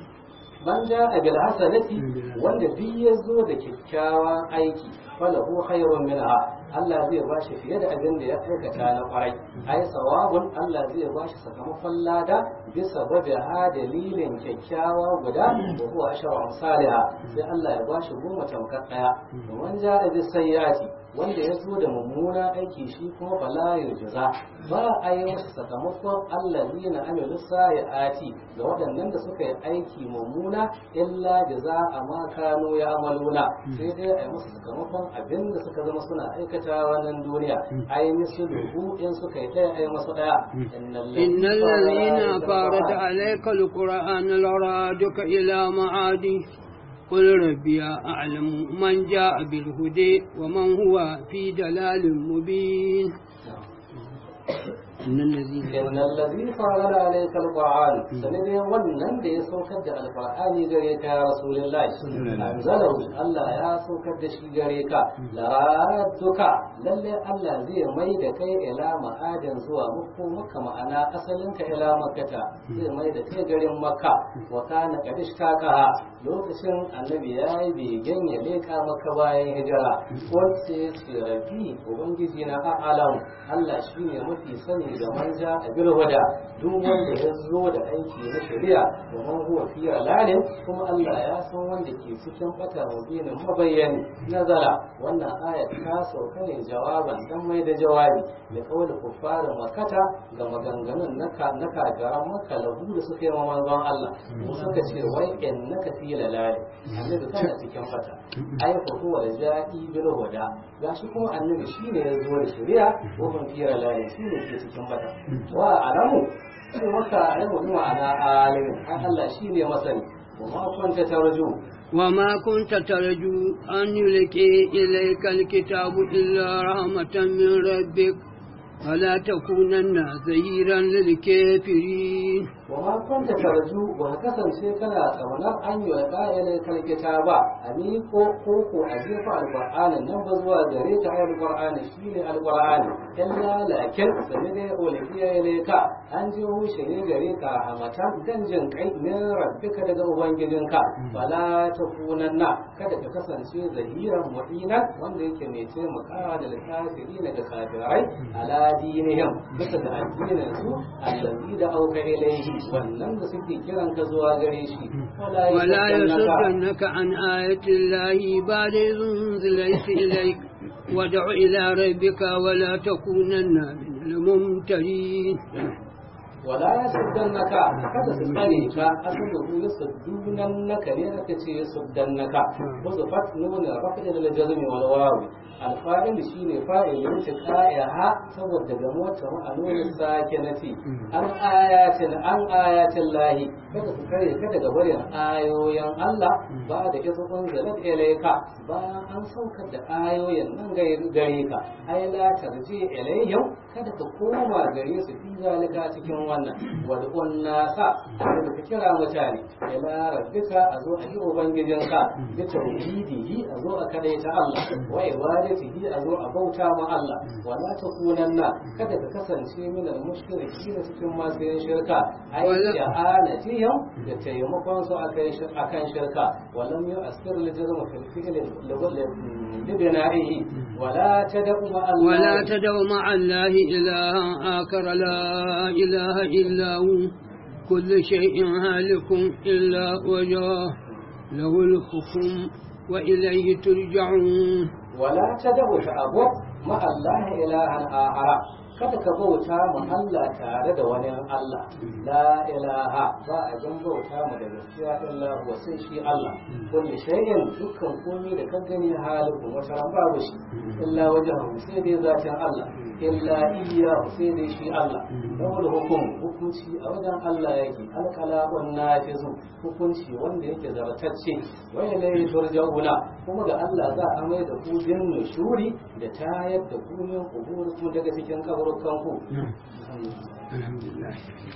man ja'a bil hasanati wanda duk ya zo da kyakkyawan aiki falahu khairun minha Allah zai ba shi fiye da abin da ya aikata na kwarai ai sawabun Allah zai ba shi sakamakon lada bisa babe ha dalilin kyakkyawa guda da huwa ashara amsalha sai Allah ya ba shi goma tamkar daya man ja'a bis sayyi'ati wanda ya zo da mummuna aiki shi kuma bala ya jaza ba a yi masa sakamakon allazi na amilu sa'iati ga waɗannan da suka yi aiki mummuna illa jaza a ma kano ya amaluna sai dai a yi masa sakamakon abin da suka zama suna aikatawa nan duniya a yi musu dubu in suka yi ɗaya a yi masu ɗaya إن الذين فارد عليك القرآن لرادك إلى معادي قل ربي أعلم من جاء بالهدى ومن هو في دلال مبين إن الذين إن الذي فرض عليك القرآن سندي ونن دي سوكد القرآن غريك يا رسول الله أنزله الله يا سوكد شي غريك لرادك للي الله زي ميد كي إلى معادن زوا مكو مكة معنا أصلنك إلى مكة زي ميد كي غرين مكة وكان قد اشتاقها lokacin annabi ya yi begen ya leka maka bayan hijira wacce su rabi ubangiji na a'alam Allah shi ne mafi sani da manja a bilwada duk wanda ya zo da aiki na shari'a da man huwa fi lalin kuma Allah ya san wanda ke cikin bata mubinin mabayyani nazara wannan aya ta sauka ne jawaban dan mai da jawabi da kawai kuffarin makata ga maganganun na kagaran maka lahu da suka yi wa manzon Allah mu suka ce wai in naka fi lalali annabi kana cikin fata ai fa huwa ja'i bil huda gashi kuma annabi shine ya zo da shari'a wa ban fi lalali shine ke cikin fata wa alamu shi maka ilmu bi ma'ana alimin an Allah shine masani wa ma kunta tarju وما كنت ترجو أن يلقي إليك الكتاب إلا رحمة من ربك فلا تكونن ظهيرا للكافرين وما كنت ترجو وهكذا كنا تمنى أن يلقى إليك الكتاب أني كوكو أجيب القرآن نبذ وزريت على القرآن شين القرآن إلا لكن سمد أولئك إليك أنجه شيء غريك همتا دنجن كي من ربك daga ubangijinka fala takunanna kada ka kasance zahiran mu'ina wanda yake mai taimakawa da kafiri daga kafirai ala dinihim bisa da addinin su allazi da auka ilaihi wannan da suke kiran ka zuwa gare shi ولا يصدنك عن آية الله بعد إذ أنزلت إليك وادع إلى ربك ولا تكونن من الممترين wala ya suddannaka kada su tsare ka asalu ya suddunannaka ne aka ce ya suddannaka wasu fat nuna rafa'il da jazmi wal wawi alfa'il shine fa'il yin ta qa'iha saboda ga mota ma'anunin sakinati an ayatin an ayatin lahi kada su kare ka daga barin ayoyin Allah ba da isa kun zalat ilayka bayan an saukar da ayoyin nan gare ka ai la tarji ilayhim kada ka koma gare su fi zalika cikin wannan wad'un nasa da ka kira mutane ila rabbika a zo a yi ubangijinka da tauhidihi a zo a kadaita Allah wa ibadatihi a zo a bauta ma Allah wala takunanna kada ka kasance min al-mushrikin cikin masu yin shirka ai ja'alatihim da taimakon su akan shirka walam yu'assir al-jazm fil fi'l لبنائه ولا تدع مع الله ولا تدع مع الله إلها آخر لا إله إلا هو كل شيء هالك إلا وجهه له الحكم وإليه ترجعون ولا تدع تعبد مع الله إلها آخر kada ka bauta mu Allah tare da wani Allah la ilaha ba a gan bauta mu da gaskiya illa huwa sai shi Allah kulli shay'in dukkan komai da ka gani halin wata ran babu shi illa wajhu sai dai zatin Allah illa iyyahu sai dai shi Allah rawul hukum hukunci a wajen Allah yake alqalabun nafizu hukunci wanda yake zaratacce wa ilayhi turja'una kuma ga Allah za a mai da ku din nushuri da tayar da ku min kuburukum daga cikin kaburukan ku الحمد لله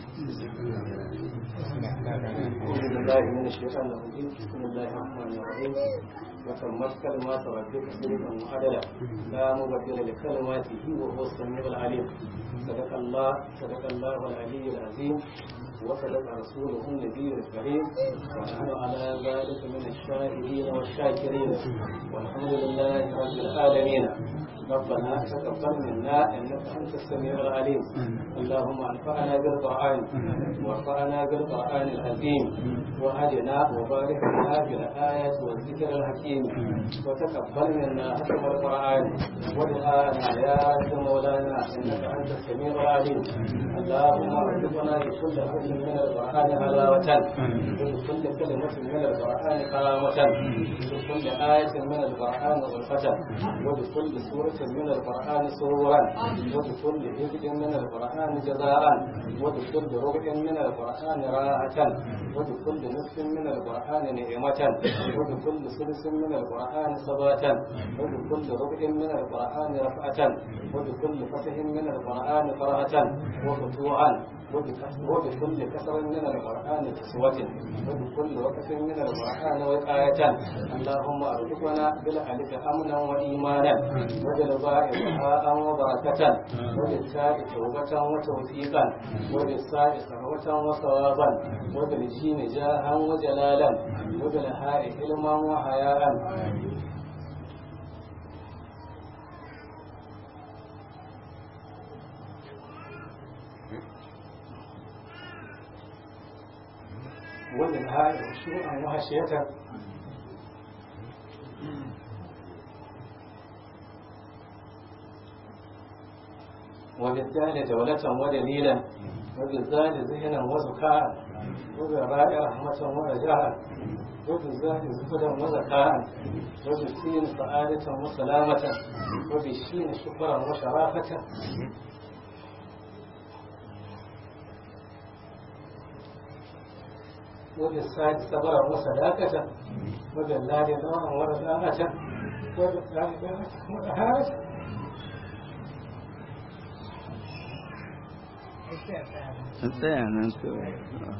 أعوذ بالله من الشيطان الرجيم بسم الله الرحمن الرحيم وتمت كلمات ربك صدقا وعدلا لا مبدل لكلماته وهو السميع العليم صدق الله صدق الله العلي العظيم وصدق رسوله النبي الكريم ونحن على ذلك من الشاهدين والشاكرين والحمد لله رب العالمين ربنا تقبل منا انك انت السميع العليم اللهم انفعنا بالقران وارفعنا بالقران العظيم وهدنا وبارك لنا بالايات والذكر الحكيم وتقبل منا حكم القران ودعانا يا مولانا انك انت السميع العليم اللهم ارزقنا بكل حرف من القران حلاوه وبكل كلمه من القران كرامه وبكل ايه من القران غرفه وبكل سوره من القرآن سرورا وبكل حزب من القرآن جزاء وبكل ربع من القرآن راحة وبكل نصف من القرآن نعمة وبكل ثلث من القرآن ثباتا وبكل ربع من القرآن رفعة وبكل فتح من القرآن فرحة وفتوعا وبكل كسر من القرآن كسوة وبكل وقف من القرآن وقاية اللهم ارزقنا بالألف أمنا وإيمانا وبالباء بهاء وبركة وبالتاء توبة وتوفيقا وبالساء ثروة وصوابا وبالجيم جاها وجلالا وبالهاء علما وحياء وبالهاء خشوعا وخشية وبالدال دولة ودليلا وبالذال ذهنا وزكاء وبالراء رحمة ورجاء وبالزاد زهدا وزكاء وبالسين سعادة وسلامة وبالشين شكرا وشرافة وبالساعة صبرا وصداقة وبالله نوعا ورزاقة وبالله وهذا tsaya nan kawai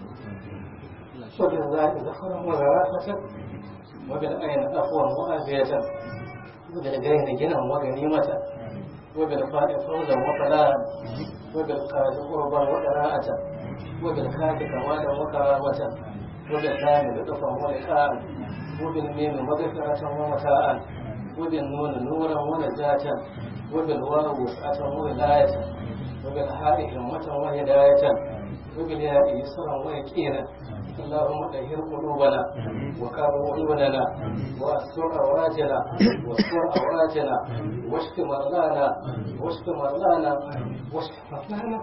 وبالله ذخرا وذراقة وبالعين أقوى وآفية وبالغين جنا وغنيمة وبالفاء فوزا وفلاحا وبالقاد قربا وقراءة وبالخاف كمالا وكرامة وباللام لطفا ولقاء وبالميم مغفرة ومتاعا وبالنون نورا ونجاة وبالواو وسعة وولاية وبالحاء همة وهداية وبالياء يسرا ويكينا اللهم طهر قلوبنا وكر عيوننا واستر عوراتنا واستر عوراتنا واشف مرضانا واشف مرضانا واشف مرضانا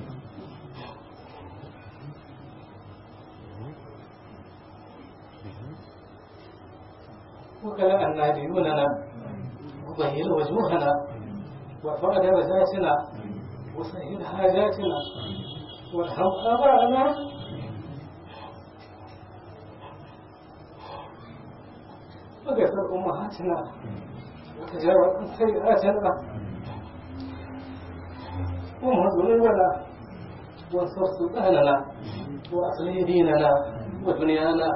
وكلا أن ديوننا وبهل وجوهنا وارفع درجاتنا وسهل حاجاتنا وارحم آباءنا وغفر أمهاتنا وتجاوز عن سيئاتنا ومهد ذنوبنا وانصر سلطاننا وأصلح ديننا ودنيانا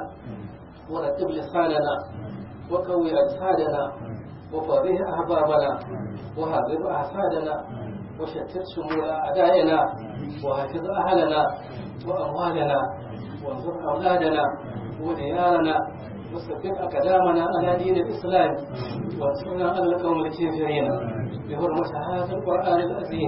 ورتب لساننا وقوي أجسادنا وفرح أحبابنا وهذب أحسادنا وشتت شمول أعدائنا وحفظ أهلنا وأموالنا وانصر أولادنا وديارنا وثبت أقدامنا على دين الإسلام وانصرنا على القوم الكافرين بحرمة هذا القرآن العظيم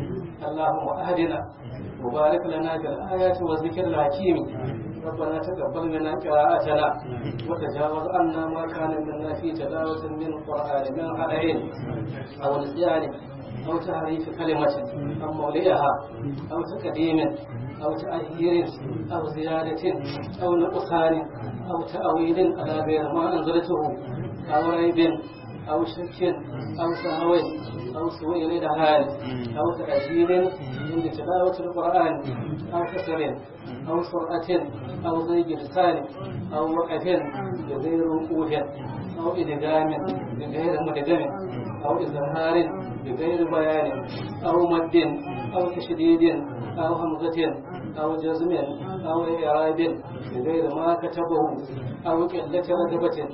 اللهم أهدنا وبارك لنا في الآيات والذكر الحكيم ربنا تقبل منا قراءتنا وتجاوز عنا ما كان منا في تلاوة من القرآن من حدين أو نسيان أو تحريف كلمة أو مولئها أو تقديم أو تأخير أو زيادة أو نقصان أو تأويل على غير ما أنزلته أو ريب أو شك أو سهو أو سوء الإدهال أو تأجيل عند تلاوة القرآن أو كسر أو سرعة أو ضيق لسان أو وقف بغير وقوف أو إدغام بغير مدغم أو إظهار بغير بيان أو مد أو تشديد أو همزة أو جزم أو إعراب بغير ما كتبه أو قلة رغبة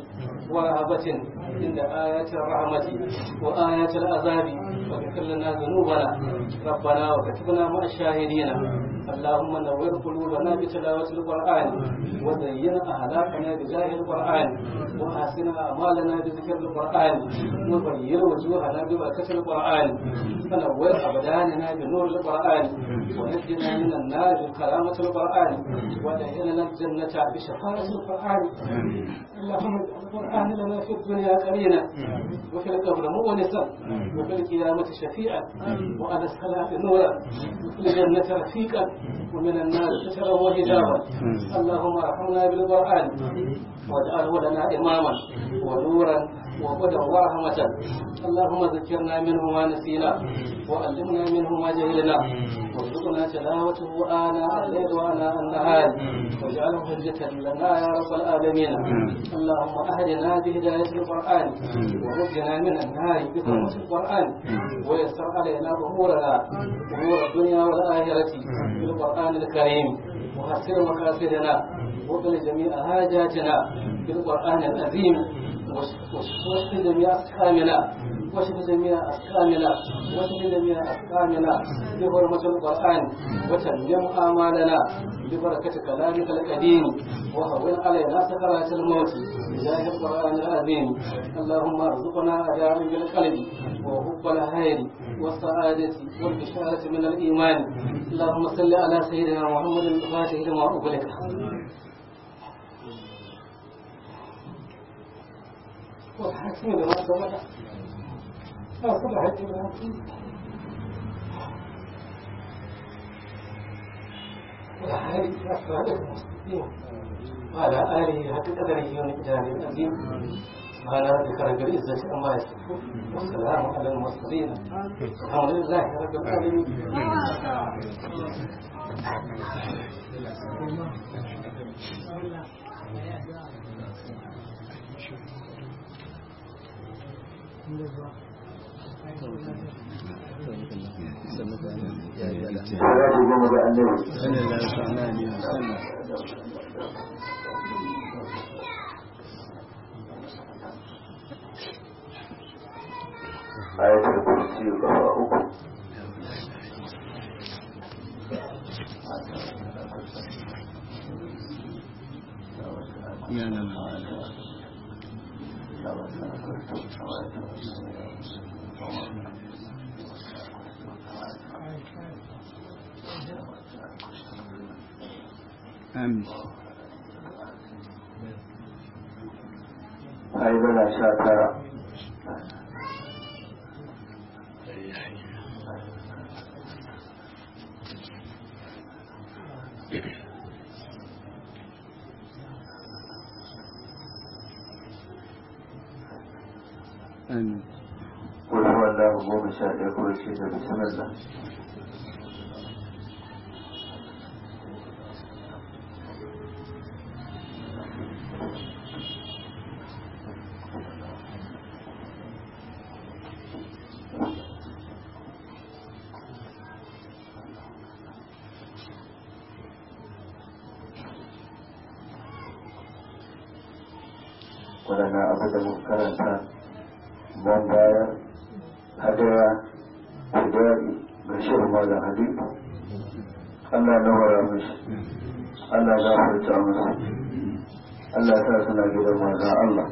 ورهبة عند آيات الرحمة وآيات العذاب واغفر لنا ذنوبنا ربنا وكتبنا مع الشاهدين اللهم نور قلوبنا بتلاوة القرآن وزين أهلاكنا بجاه القرآن وأحسن أعمالنا بذكر القرآن وبين وجوهنا ببركة القرآن فنور أبداننا بنور القرآن ونجنا من النار بكرامة القرآن ودخلنا الجنة بشفاعة القرآن اللهم اجعل القرآن لنا في الدنيا قرينا وفي القبر مؤنسا وفي القيامة شفيعا وعلى الصلاة نورا وفي الجنة رفيقا ومن النار سترا وحجابا اللهم ارحمنا بالقرآن واجعله لنا إماما ونورا وهدى ورحمة اللهم ذكرنا منه ما نسينا وعلمنا منه ما جهلنا وارزقنا تلاوته آناء الليل وآناء النهار واجعله حجة لنا يا رب العالمين اللهم أهدنا بهداية القرآن ونجنا من النار بحرمة القرآن ويسر علينا أمورنا أمور الدنيا والآخرة بالقرآن الكريم وحسن مقاصدنا وقل جميع حاجاتنا بالقرآن العظيم واشف جميع أسقامنا واشف جميع أسقامنا واشف جميع أسقامنا بحرمة القرآن وتمم آمالنا ببركة كلامك القديم وهون علينا سكرات الموت بجاه القرآن العظيم اللهم ارزقنا أداء بالقلب وحب الخير والسعادة والبشارة من الإيمان اللهم صل على سيدنا محمد الفاتح لما أغلق والحاكم لما سبق لا صلح الإمام والحالي أسرار المستقيم وعلى آله حق قدره ومقداره العظيم سبحان ربك رب العزة عما يصفون والسلام على المرسلين الحمد لله رب العالمين salatu goma ga annabi ayatul kursi kafa uku Amin. haidana sha tara Amin. kul huwallahu goma sha ɗaya ko ce da bismillah waɗannan abu da muka karanta don bayar hadaya kudari ga shirin malam hadid Allah na wara mishi Allah ya furta musu Allah ya sa suna gidan manzon Allah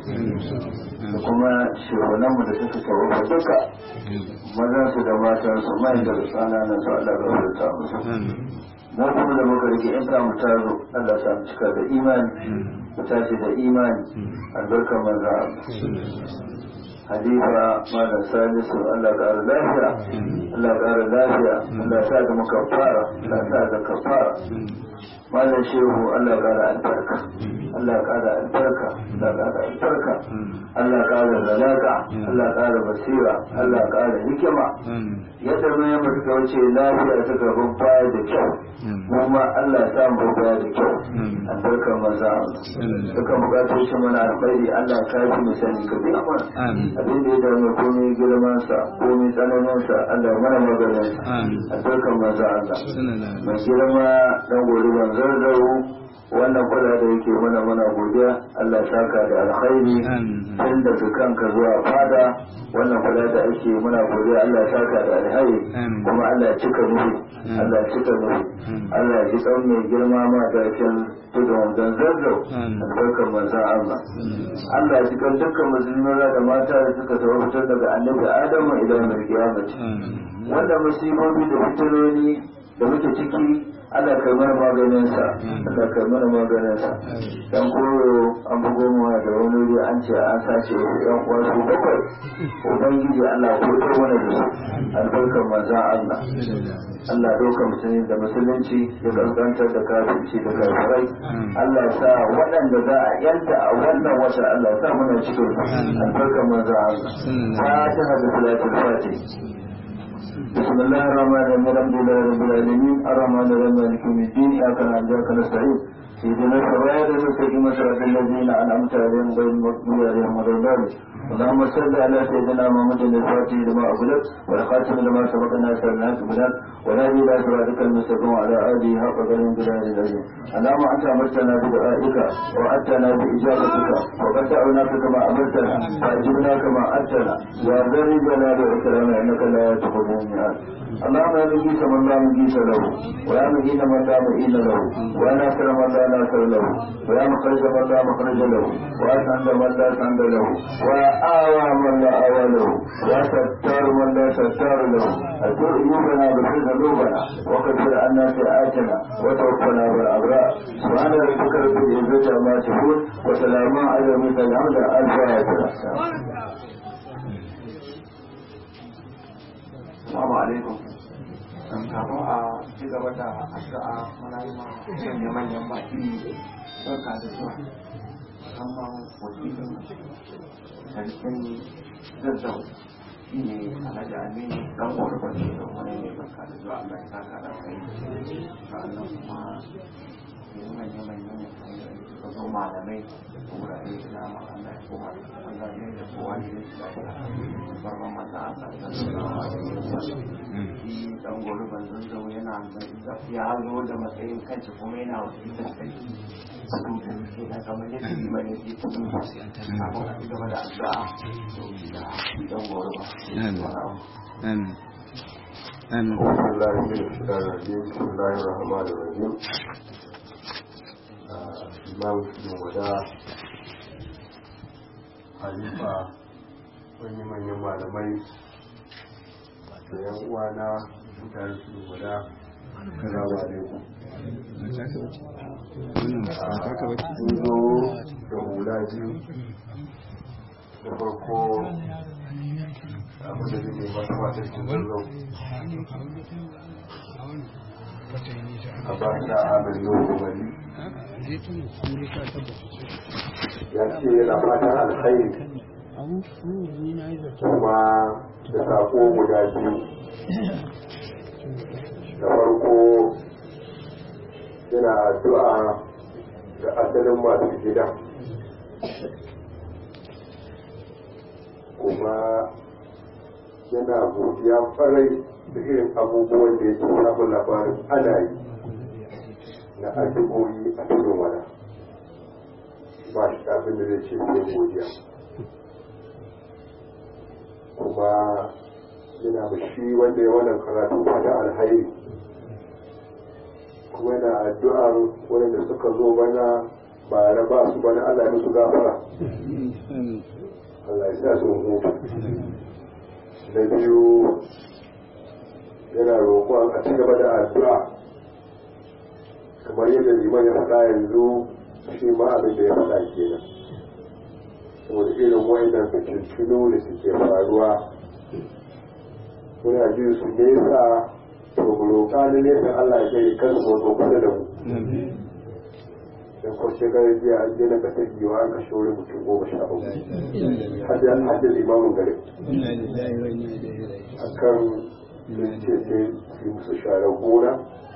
da kuma shehunanmu da suka tawafa duka mazan su da matan su mai da tsana na su Allah ya furta musu mu kuma da muka rike in mu tazo Allah ya sa mu cika da imani mu tashi da imani albarkar manzon Allah halifa malam salisu Allah ƙara lafiya Allah ƙara lafiya Allah sa da muka fara Allah sa da ka fara malam shehu Allah ƙara albarka Allah ƙara albarka Allah ƙara albarka Allah ƙara zalaka Allah ƙara basira Allah ƙara hikima yadda mun yi mutu wuce lafiya ta gaban baya da kyau mu ma Allah ya samu baya da kyau albarkar maza duka bukatoci mana alkhairi Allah ka yi mu sani ka biya mana abin da ya dame komai girman sa komai tsananin sa Allah mana maganin sa albarkar maza Allah mai girma dan gori ban zarzaro wannan kwada da yake mana mana godiya Allah saka da alkhairi tun daga kanka zuwa fada wannan kwada da ake muna godiya Allah saka da alkhairi kuma Allah cika nufi Allah cika nufi Allah ji kan mai girma ma da kin tudun don zazzau albarkar manzan Allah Allah ji kan dukkan musulmi da mata da suka tawo fitar daga annabi Adamu idan mai kiyamati wanda musibobi da fitiloli da muke ciki Allah kai mana maganin sa Allah kai mana maganin sa dan koyo an bugo mu da wani wuri an ce an sace yan uwa su bakwai ubangiji Allah ko to mana da su albarkar manzon Allah Allah doka musulmi da musulunci ya kaskantar da kafirci da kafirai Allah sa waɗanda za a yanta a wannan wata Allah sa muna cikin albarkar manzon Allah fatiha da salatul fatih بسم الله الرحمن الرحيم الحمد لله رب العالمين الرحمن الرحيم مالك يوم الدين اياك نعبد واياك نستعين اهدنا الصراط المستقيم صراط الذين انعمت عليهم غير المغضوب عليهم ولا الضالين اللهم صل على سيدنا محمد الفاتح لما اغلق والخاتم لما سبق الناس الناس بلاد ونادي الى صراطك المستقيم وعلى اله حق قدر بلاد العظيم اللهم انت امرتنا بدعائك واتنا باجابتك وقد دعوناك كما امرتنا فاجبنا كما اتنا يا ذا الجلال والاكرام انك لا تخذ الميعاد اللهم يا مجيس من لا مجيس له ويا مهين من لا مهين له ويا ناصر من لا ناصر له ويا مخرج من لا مخرج له واسعد من لا سعد له وآوى من لا آوى له وستار من لا ستار له أتور عيوبنا بفر ذنوبنا وكفر عنا سيئاتنا وتوفنا بالأبرار سبحان ربك رب العزة عما يصفون وسلام على المرسلين الحمد لله الفاتحة Assalamu alaikum. Kafin a ci gaba da addu'a muna yi ma manyan manyan baki barka da zuwa. musamman wakilin sarkin zazzau shi ne alhaji aminu dan gwargwar shi da wani ne baka da zuwa allah ya saka da kai sa'annan kuma yanzu manya manya ne suka zo malamai da wurare da dama allah ya koma da allah ya da kowa ne da shi lafiya barban mata allah sallallahu alaihi wasallam shi dan gwargwar zazzau yana ya zo da matsayin kanci kuma yana wakiltar sarki su da suke da kamar yadda liman ya ke cikin kafin a ci gaba da addu'a da dan gwargwar Amin. Amin. بسم الله من الشيطان الرجيم بسم الله الرحمن الرحيم آه، إمام بن ودا Halifa wani manyan malamai da yan uwana mutane su guda salamu alaikum sun zo da hula biyu da farko abin da zai ba ta wata cikin zazzau a ba ta abin yau da wani ya ce yana fatan alkhairi kuma da sako guda biyu da farko yana addu'a ga asalin masu gida kuma yana godiya farai da irin abubuwan da yake samun labarin ana yi na addu'o'i a tudun wada ba shi abin da zai ce sai godiya kuma yana da shi wanda ya wannan karatu fata alhairi kuma yana addu'ar wanda suka zo bana ba na ba su bana Allah ya musu gafara Allah ya sa sun hutu na biyu yana roƙon a ci gaba da addu'a kamar yadda liman ya faɗa yanzu shi ma abin da ya faɗa kenan saboda irin wayannan fitintunu da suke faruwa muna ji su nesa to mu roƙa na nesa Allah ya kai kan su wato kusa da mu dan ko shekarar jiya an je na kasar giwa an kashe wurin mutum goma sha uku hajjar limamin garin akan sun ce sai su yi musu sharar gona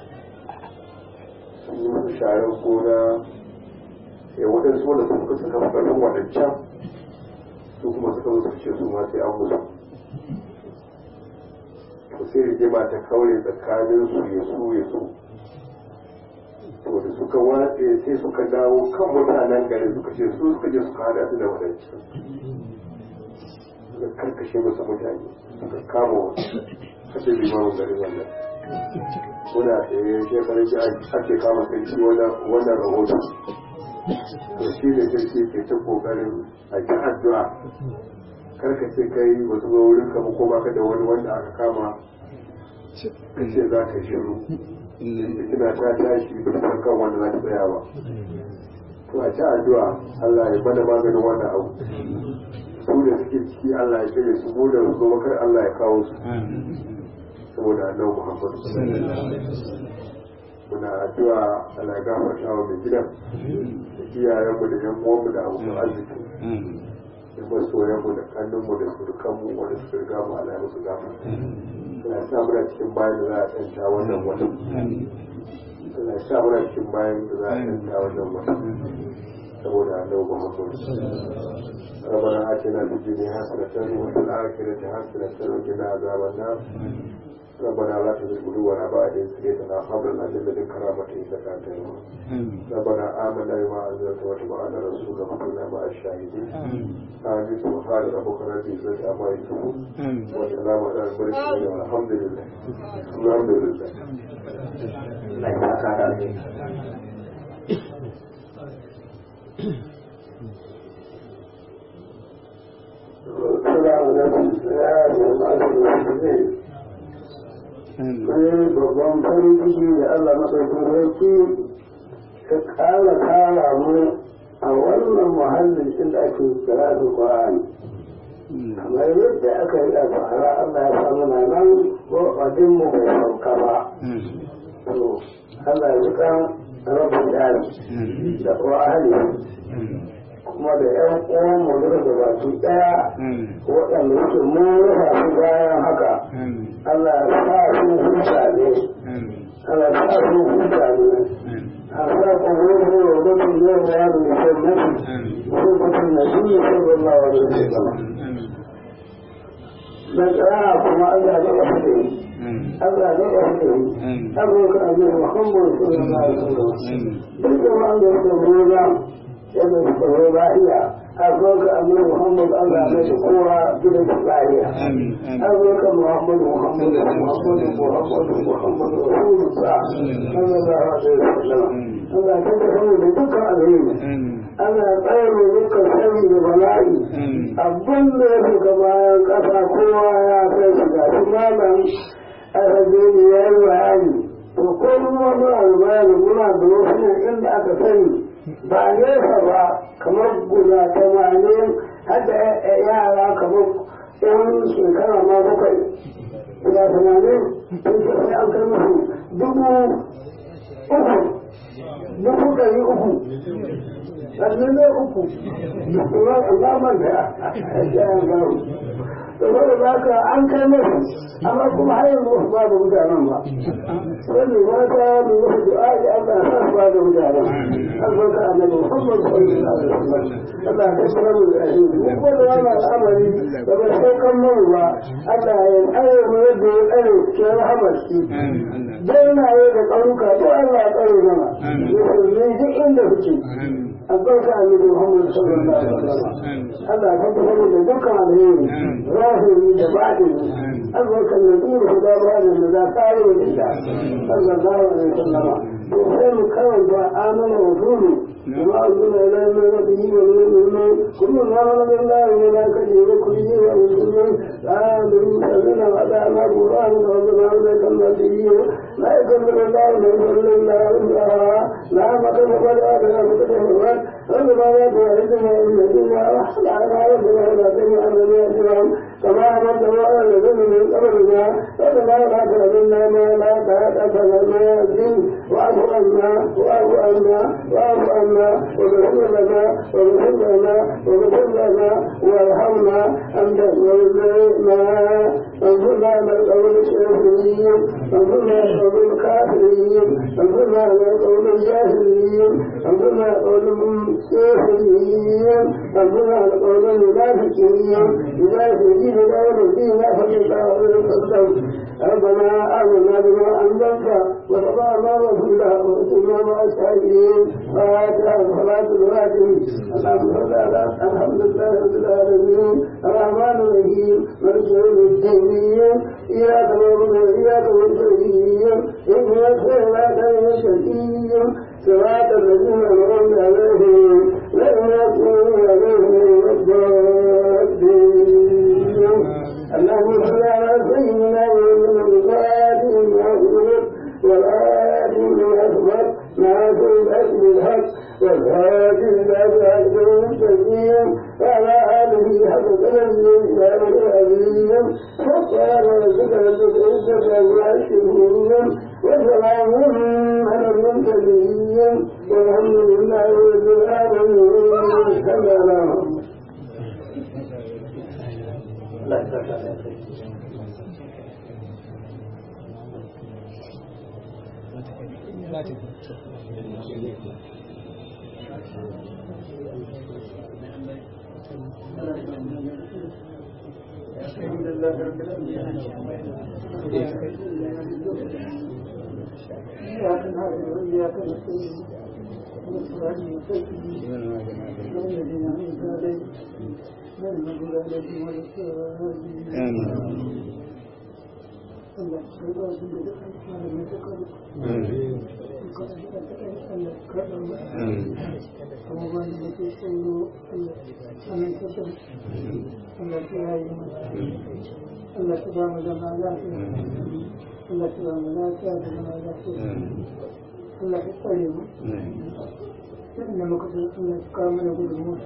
sun yi musu sharar gona ya waɗansu wanda suka suka fi ƙarfin waɗancan su kuma suka zo suka ce su ma sai an musu to sai rigima ta kaure tsakanin su ya su ya su to da suka watse sai suka dawo kan mutanen garin suka ce su suka je suka hada su da waɗancan suka karkashe musu mutane suka kama wasu kashe limamin garin wannan muna tsaye shekarar ji ake kama sarki wannan rahoton to shi ne sarki ke ta kokarin a ji addu'a karka ce kai ba su wurin kama ko baka da wani wanda aka kama ka ce za ka shiru kina ta tashi ba san kan wanda za ta tsaya ba to a ci addu'a Allah ya bada maganin wannan abu su da suke ciki Allah ya kare su mu da su kar Allah ya kawo su saboda annabi Muhammad muna addu'a Allah ya gafarta wa mai gidan da iyayenmu da yan uwanmu da abokan arziki da masoyanmu da kannunmu da surukanmu wanda suka riga mu Allah ya musu gafarta Allah ya sa muna cikin bayan da za a tsanta wannan watan Allah ya sa muna cikin bayan da za a tsanta wannan watan saboda annabi Muhammad ربنا آتنا في الدنيا حسنة وفي الآخرة حسنة وقنا عذاب النار ربنا لا تزغ قلوبنا بعد إذ هديتنا وهب لنا من لدنك رحمة إنك أنت الوهاب ربنا آمنا بما أنزلت واتبعنا رسولك وكنا مع الشاهدين آمين سبحان ربك رب العزة عما يصفون وسلام على المرسلين والحمد لله الحمد لله Allah ya saka da alheri السلام عليكم يا المسلمين sai babban farin ciki da Allah maɗaukin sarki ka ƙara kara mu a wannan muhallin inda ake kira da Qur'ani kamar yadda aka yi a bara Allah ya samu na nan ko abin mu bai sauka ba to Allah ya kan rabin dari da Qur'ani kuma da ƴan uwan mu duka da baki ɗaya waɗanda suke mun rufa su bayan haka Allah ya sa su huta ne Allah ya sa su huta ne Allah ya kuma yi wa mutum yau da yaro da ke mutu ko mutum na shi ne sallallahu alaihi wasallam dan tsaya kuma Allah ya ba su Allah ya ba su abubuwan abin Muhammad sallallahu alaihi wasallam duk da wanda ya roba yadda suka roba iya abubuwan abin Muhammad Allah ya shi kowa gida su lahiya abubuwan Muhammad Muhammad Muhammad Muhammad Muhammad Rasulullah sallallahu alaihi wasallam Allah ya tabbata da dukkan alheri ana tsare dukkan sani da bala'i abin da ya shiga bayan ƙasa kowa ya kai shiga su malam aka je ne ya yi bayani to ko kuma muna da bayani muna da wasu inda aka sani ba nesa ba kamar guda tamanin har da yara kamar yan shekara ma bakwai guda tamanin sun ce sai an kai musu dubu uku dubu ɗari uku sannan ne uku Allah man da ya garu saboda za ka an kai masu amma kuma har yanzu wasu ba da mutanen ba wani mata da wasu du'a'i Allah ya sa ba da mutanen albarka annabi Muhammad sallallahu alaihi wasallam Allah ya tsara mu da shi mu ko da wannan al'amari da ba saukan mu ba Allah ya tsare mu yadda ya tsare ke rahamar shi dan na yi da ƙaruka to Allah ya tsare mana ne duk inda kuke albarka annabi Muhammad sallallahu alaihi wasallam Allah ya tabbatar da dukkan alheri ظاهري لبعضه أدرك النبي هدى هذا الذي قال لله صلى الله عليه وسلم وخير كون آمن رسوله وما أنزل إلى من ربه والمؤمنين كل ما آمن بالله وملائكته وكله ورسله آمن سلم على ما قرآن ربنا عليك النبي لا يكلم الله من إلا وسعها لا مكان ولا ولا مكان ولا ربنا لا تعزنا إن الدنيا وحد على ربنا ولا تجعل لنا كما أمرت الله الذين من قبلنا ربنا لا تحرمنا ما لا طاقة لنا به واعف عنا واعف عنا واعف عنا واغفر لنا واغفر لنا واغفر لنا وارحمنا أنت ولنا انصرنا على القوم الكافرين انصرنا على القوم الكافرين انصرنا على القوم الجاهلين انصرنا على القوم الكافرين انصرنا على القوم المنافقين إذا سجد دور الدين فلله ربنا آمنا بما أنزلت وتبعنا رسولا وكنا مع الشاهدين وآتنا صلاة الواتم اللهم صل على الحمد لله رب العالمين الرحمن الرحيم مالك يوم الدين إياك نعبد وإياك نستعين اهدنا الصراط المستقيم صراط الذين أنعمت عليهم غير المغضوب عليهم ولا الضالين اللهم صل على سيدنا محمد الفاتح المغفور والآتي الأكبر ناصر الحق بالحق والهادي إلى صراط المستقيم وعلى آله حق قدره وإسلام العظيم وقال ربك رب العزة عما يصفون وسلام على المرسلين والحمد لله رب العالمين سلام إياك نعبد وإياك نستعين والصراط المستقيم الذين أنعمت عليهم غير المغضوب عليهم ولا الضالين Allah sai ba su da dukkan mai ta karu. Kuma ba da ke tsoro Allah ta ta Allah ta yayi Allah ta ba mu zama lafiya. Allah ta ba mu lafiya da zama lafiya. Allah ta tsare mu. Inda muka san Allah ta kawo mana gudunmu.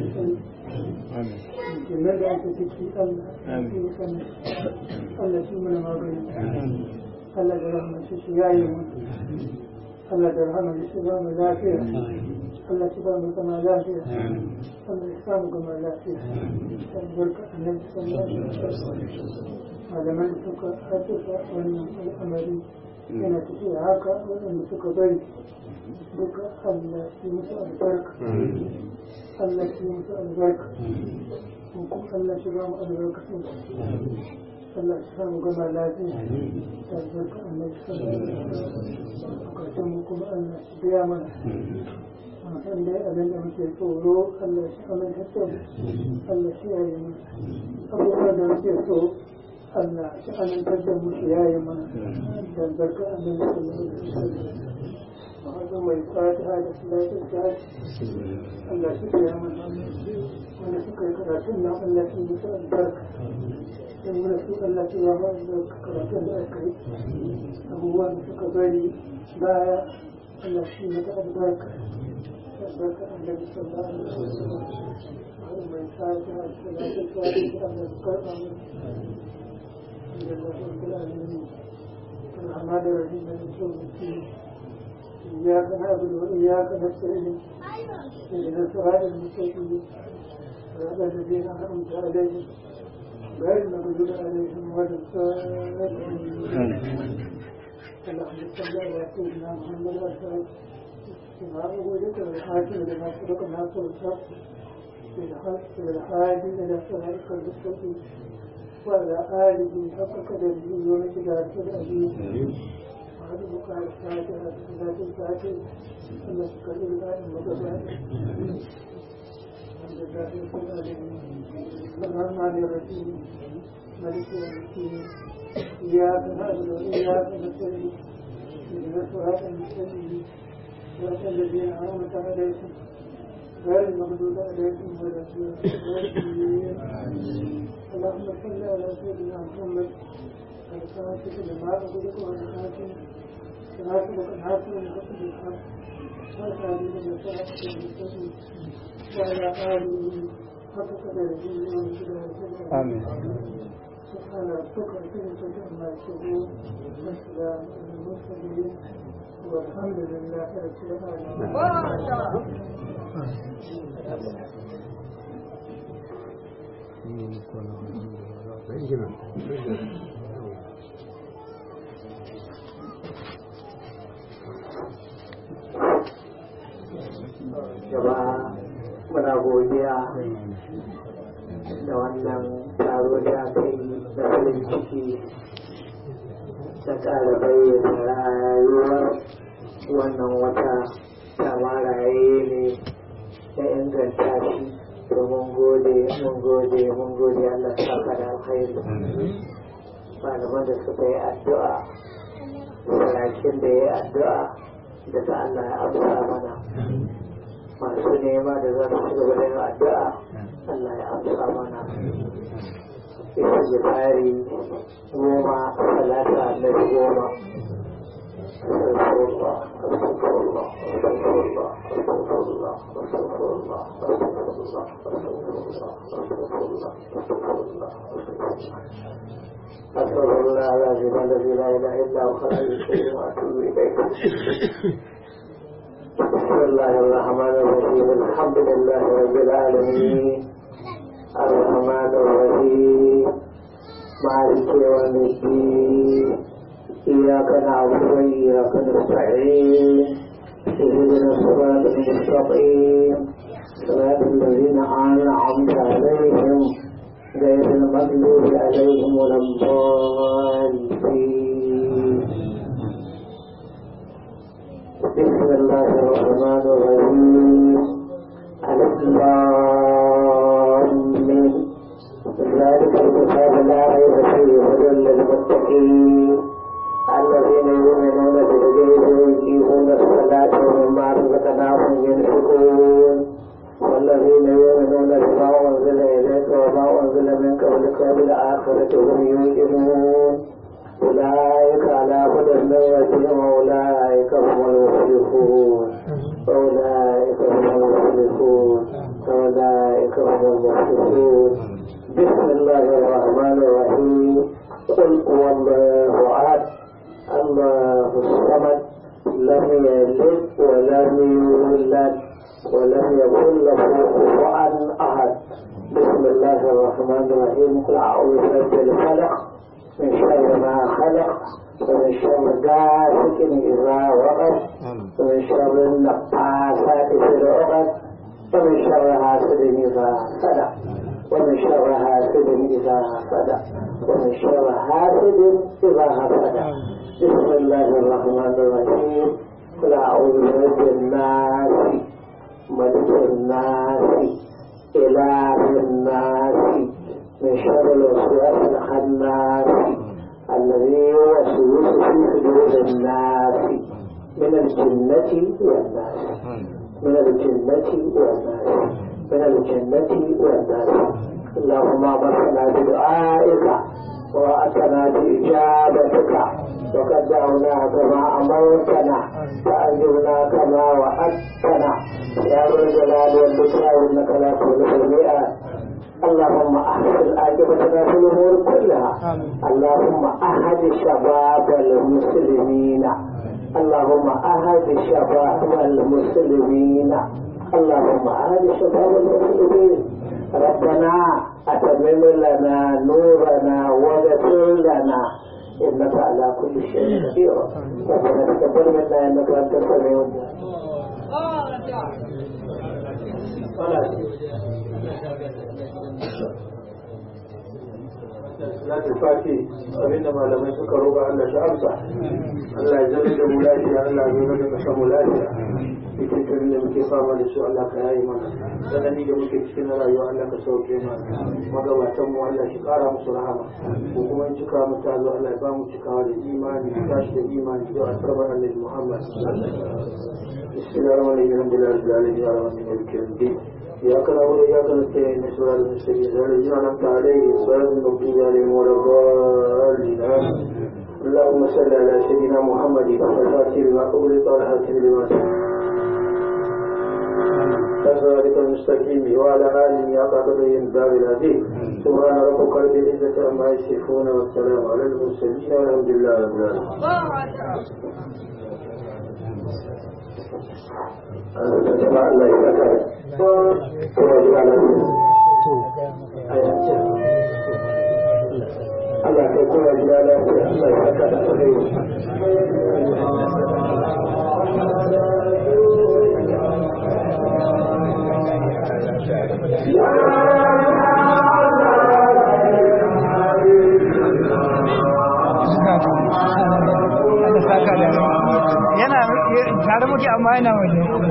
Kenan da ake ciki Allah. Allah shi mana magani. Allah da rahama shi shi yayi mu. Allah da rahama shi ba mu lafiya. Allah shi ba mu zama lafiya. Allah ya samu gama lafiya albarka annabi sallallahu alaihi wasallam malaman da suka haddasa wannan al'amari yana tafiya haka waɗanda suka bari duka Allah shi musu albarka Allah shi musu albarka kuma Allah shi ba mu albarkacin Allah shi samu gama lafiya da albarka annabi sallallahu alaihi wasallam bukatun mu kuma Allah shi biya mana san dai abin da muke tsoro Allah shi amintar da mu Allah shi yayi mana abubuwan da muke so Allah shi amintar da mu shi yayi mana da albarka annabi sallallahu alaihi wasallam وهذا ما يقال هذا صلاة الفجر الله شكر يا من وانا شكر كراتنا الله في مساء البركة in muna so Allah ce ya ba da karatun da aka yi abubuwan da suka bari baya Allah shi mata albarka albarka Allah da sallallahu alaihi wasallam har mai sa'a da salatu tsari da Allah da karba mu da Allah da alamin الرحمن الرحيم مالك يوم الدين إياك نعبد وإياك نستعين اهدنا الصراط المستقيم صراط الذين أنعمت عليهم غير المغضوب عليهم ولا الضالين اللهم صل على سيدنا محمد وعلى إمام وجدك والحاكم لما سبق الناس والحق بالحاج إلى صراطك المستقيم وعلى آله حق قدره ومقداره العظيم وعلى بقاء الفاتحة صلاة الفاتحة أن تكرر الآن المتفاتح الحمد لله رب العالمين الرحمن الرحيم ملك يوم الدين إياك نعبد وإياك نستعين اهدنا الصراط المستقيم صراط الذين أنعمت عليهم غير المغضوب عليهم ولا الضالين اللهم صل على سيدنا محمد الفاتح لما أغلق والحاكم سناسبك الحاكم لحكم الحق والحاكم لصراط المستقيم وعلى آله حق قدره ومقداره آمين سبحان ربك رب العزة عما يصفون والسلام على المرسلين والحمد لله رب العالمين gaba muna godiya da wannan taro da aka yi da farin ciki da ƙara bayyana rayuwar wannan wata tamaraye ne da inganta shi to mun gode mun gode mun gode Allah saka da alkhairi malaman da suka yi addu'a sarakin da ya yi addu'a da ta Allah ya amsa mana masu nema da za su gaba da yin addu'a Allah ya amsa mana isa jifari goma salata annabi goma Astagfirullah, astagfirullah, astagfirullah, astagfirullah, astagfirullah, astagfirullah, astagfirullah, astagfirullah, astagfirullah, astagfirullah. أستغفر الله العظيم الذي لا إله إلا هو خلق الشيء وأتوب إليه. بسم الله الرحمن الرحيم الحمد لله رب العالمين الرحمن الرحيم مالك يوم الدين إياك نعبد وإياك نستعين اهدنا الصراط المستقيم صراط الذين أنعمت عليهم غير المغلوب عليهم ولا الضالين بسم الله الرحمن الرحيم ألف ذلك الكتاب لا ريب فيه هدى للمتقين الذين يؤمنون بالغيب ويقيمون الصلاة ومما رزقناهم ينفقون والذين يؤمنون بما أنزل إليك وما أنزل من قبلك وبالآخرة هم يوقنون أولئك على هدى من ربهم وأولئك هم المفلحون أولئك هم المفلحون أولئك هم المفلحون بسم الله الرحمن الرحيم قل هو الله أحد الله الصمد لم يلد ولم يولد ولم يكن له كفوا أحد بسم الله الرحمن الرحيم قل أعوذ برب الفلق من شر ما خلق ومن شر غاسق إذا وقب ومن شر النفاثات في العقد ومن شر حاسد إذا صدق ومن شر حاسد إذا صدق ومن شر حاسد إذا حسد بسم الله الرحمن الرحيم قل أعوذ برب الناس ملك الناس إله الناس من شر الوسواس الخناس الذي يوسوس في صدور الناس من الجنة والناس من الجنة والناس من الجنة والناس اللهم امرنا بدعائك وأتنا بإجابتك وقد دعوناك كما أمرتنا فأجبنا كما وعدتنا يا ذا الجلال والإكرام إنك لا تخلف الميعاد اللهم أحسن عاقبتنا في الأمور كلها اللهم أهد شباب المسلمين اللهم أهد شباب المسلمين اللهم أهد شباب المسلمين ربنا أتمم لنا نورنا واغفر لنا إنك على كل شيء قدير ربنا تقبل منا إنك أنت السميع الدعاء salatul fati abinda malamai suka roba Allah shi amsa Allah ya zama da mu lafiya Allah ya zama da kasan mu lafiya cikin da muke fama da su Allah ka yayi mana sanani da muke cikin rayuwa Allah ka sauke mana magabatan mu Allah shi kara musu rahama ko kuma in cika mu tazo Allah ya ba mu cikawa da imani tashi da imani da alfarman Annabi Muhammad بسم الله الرحمن الرحيم الحمد لله رب العالمين الرحمن الرحيم إياك نعبد وإياك نستعين صراط المستقيم صراط الذين أنعمت عليهم صراط المغضوب عليهم ولا الضالين آمين اللهم صل على سيدنا محمد الفاتح لما أغلق والحاكم لما صراط المستقيم وعلى آله حق قدره الدار العظيم سبحان ربك رب العزة عما يصفون والسلام على المرسلين والحمد لله رب العالمين jama'a Allah ya saka kuma ji ana Allah kai kuma ji ana Allah ya saka da alheri yana tare muke amma yana waje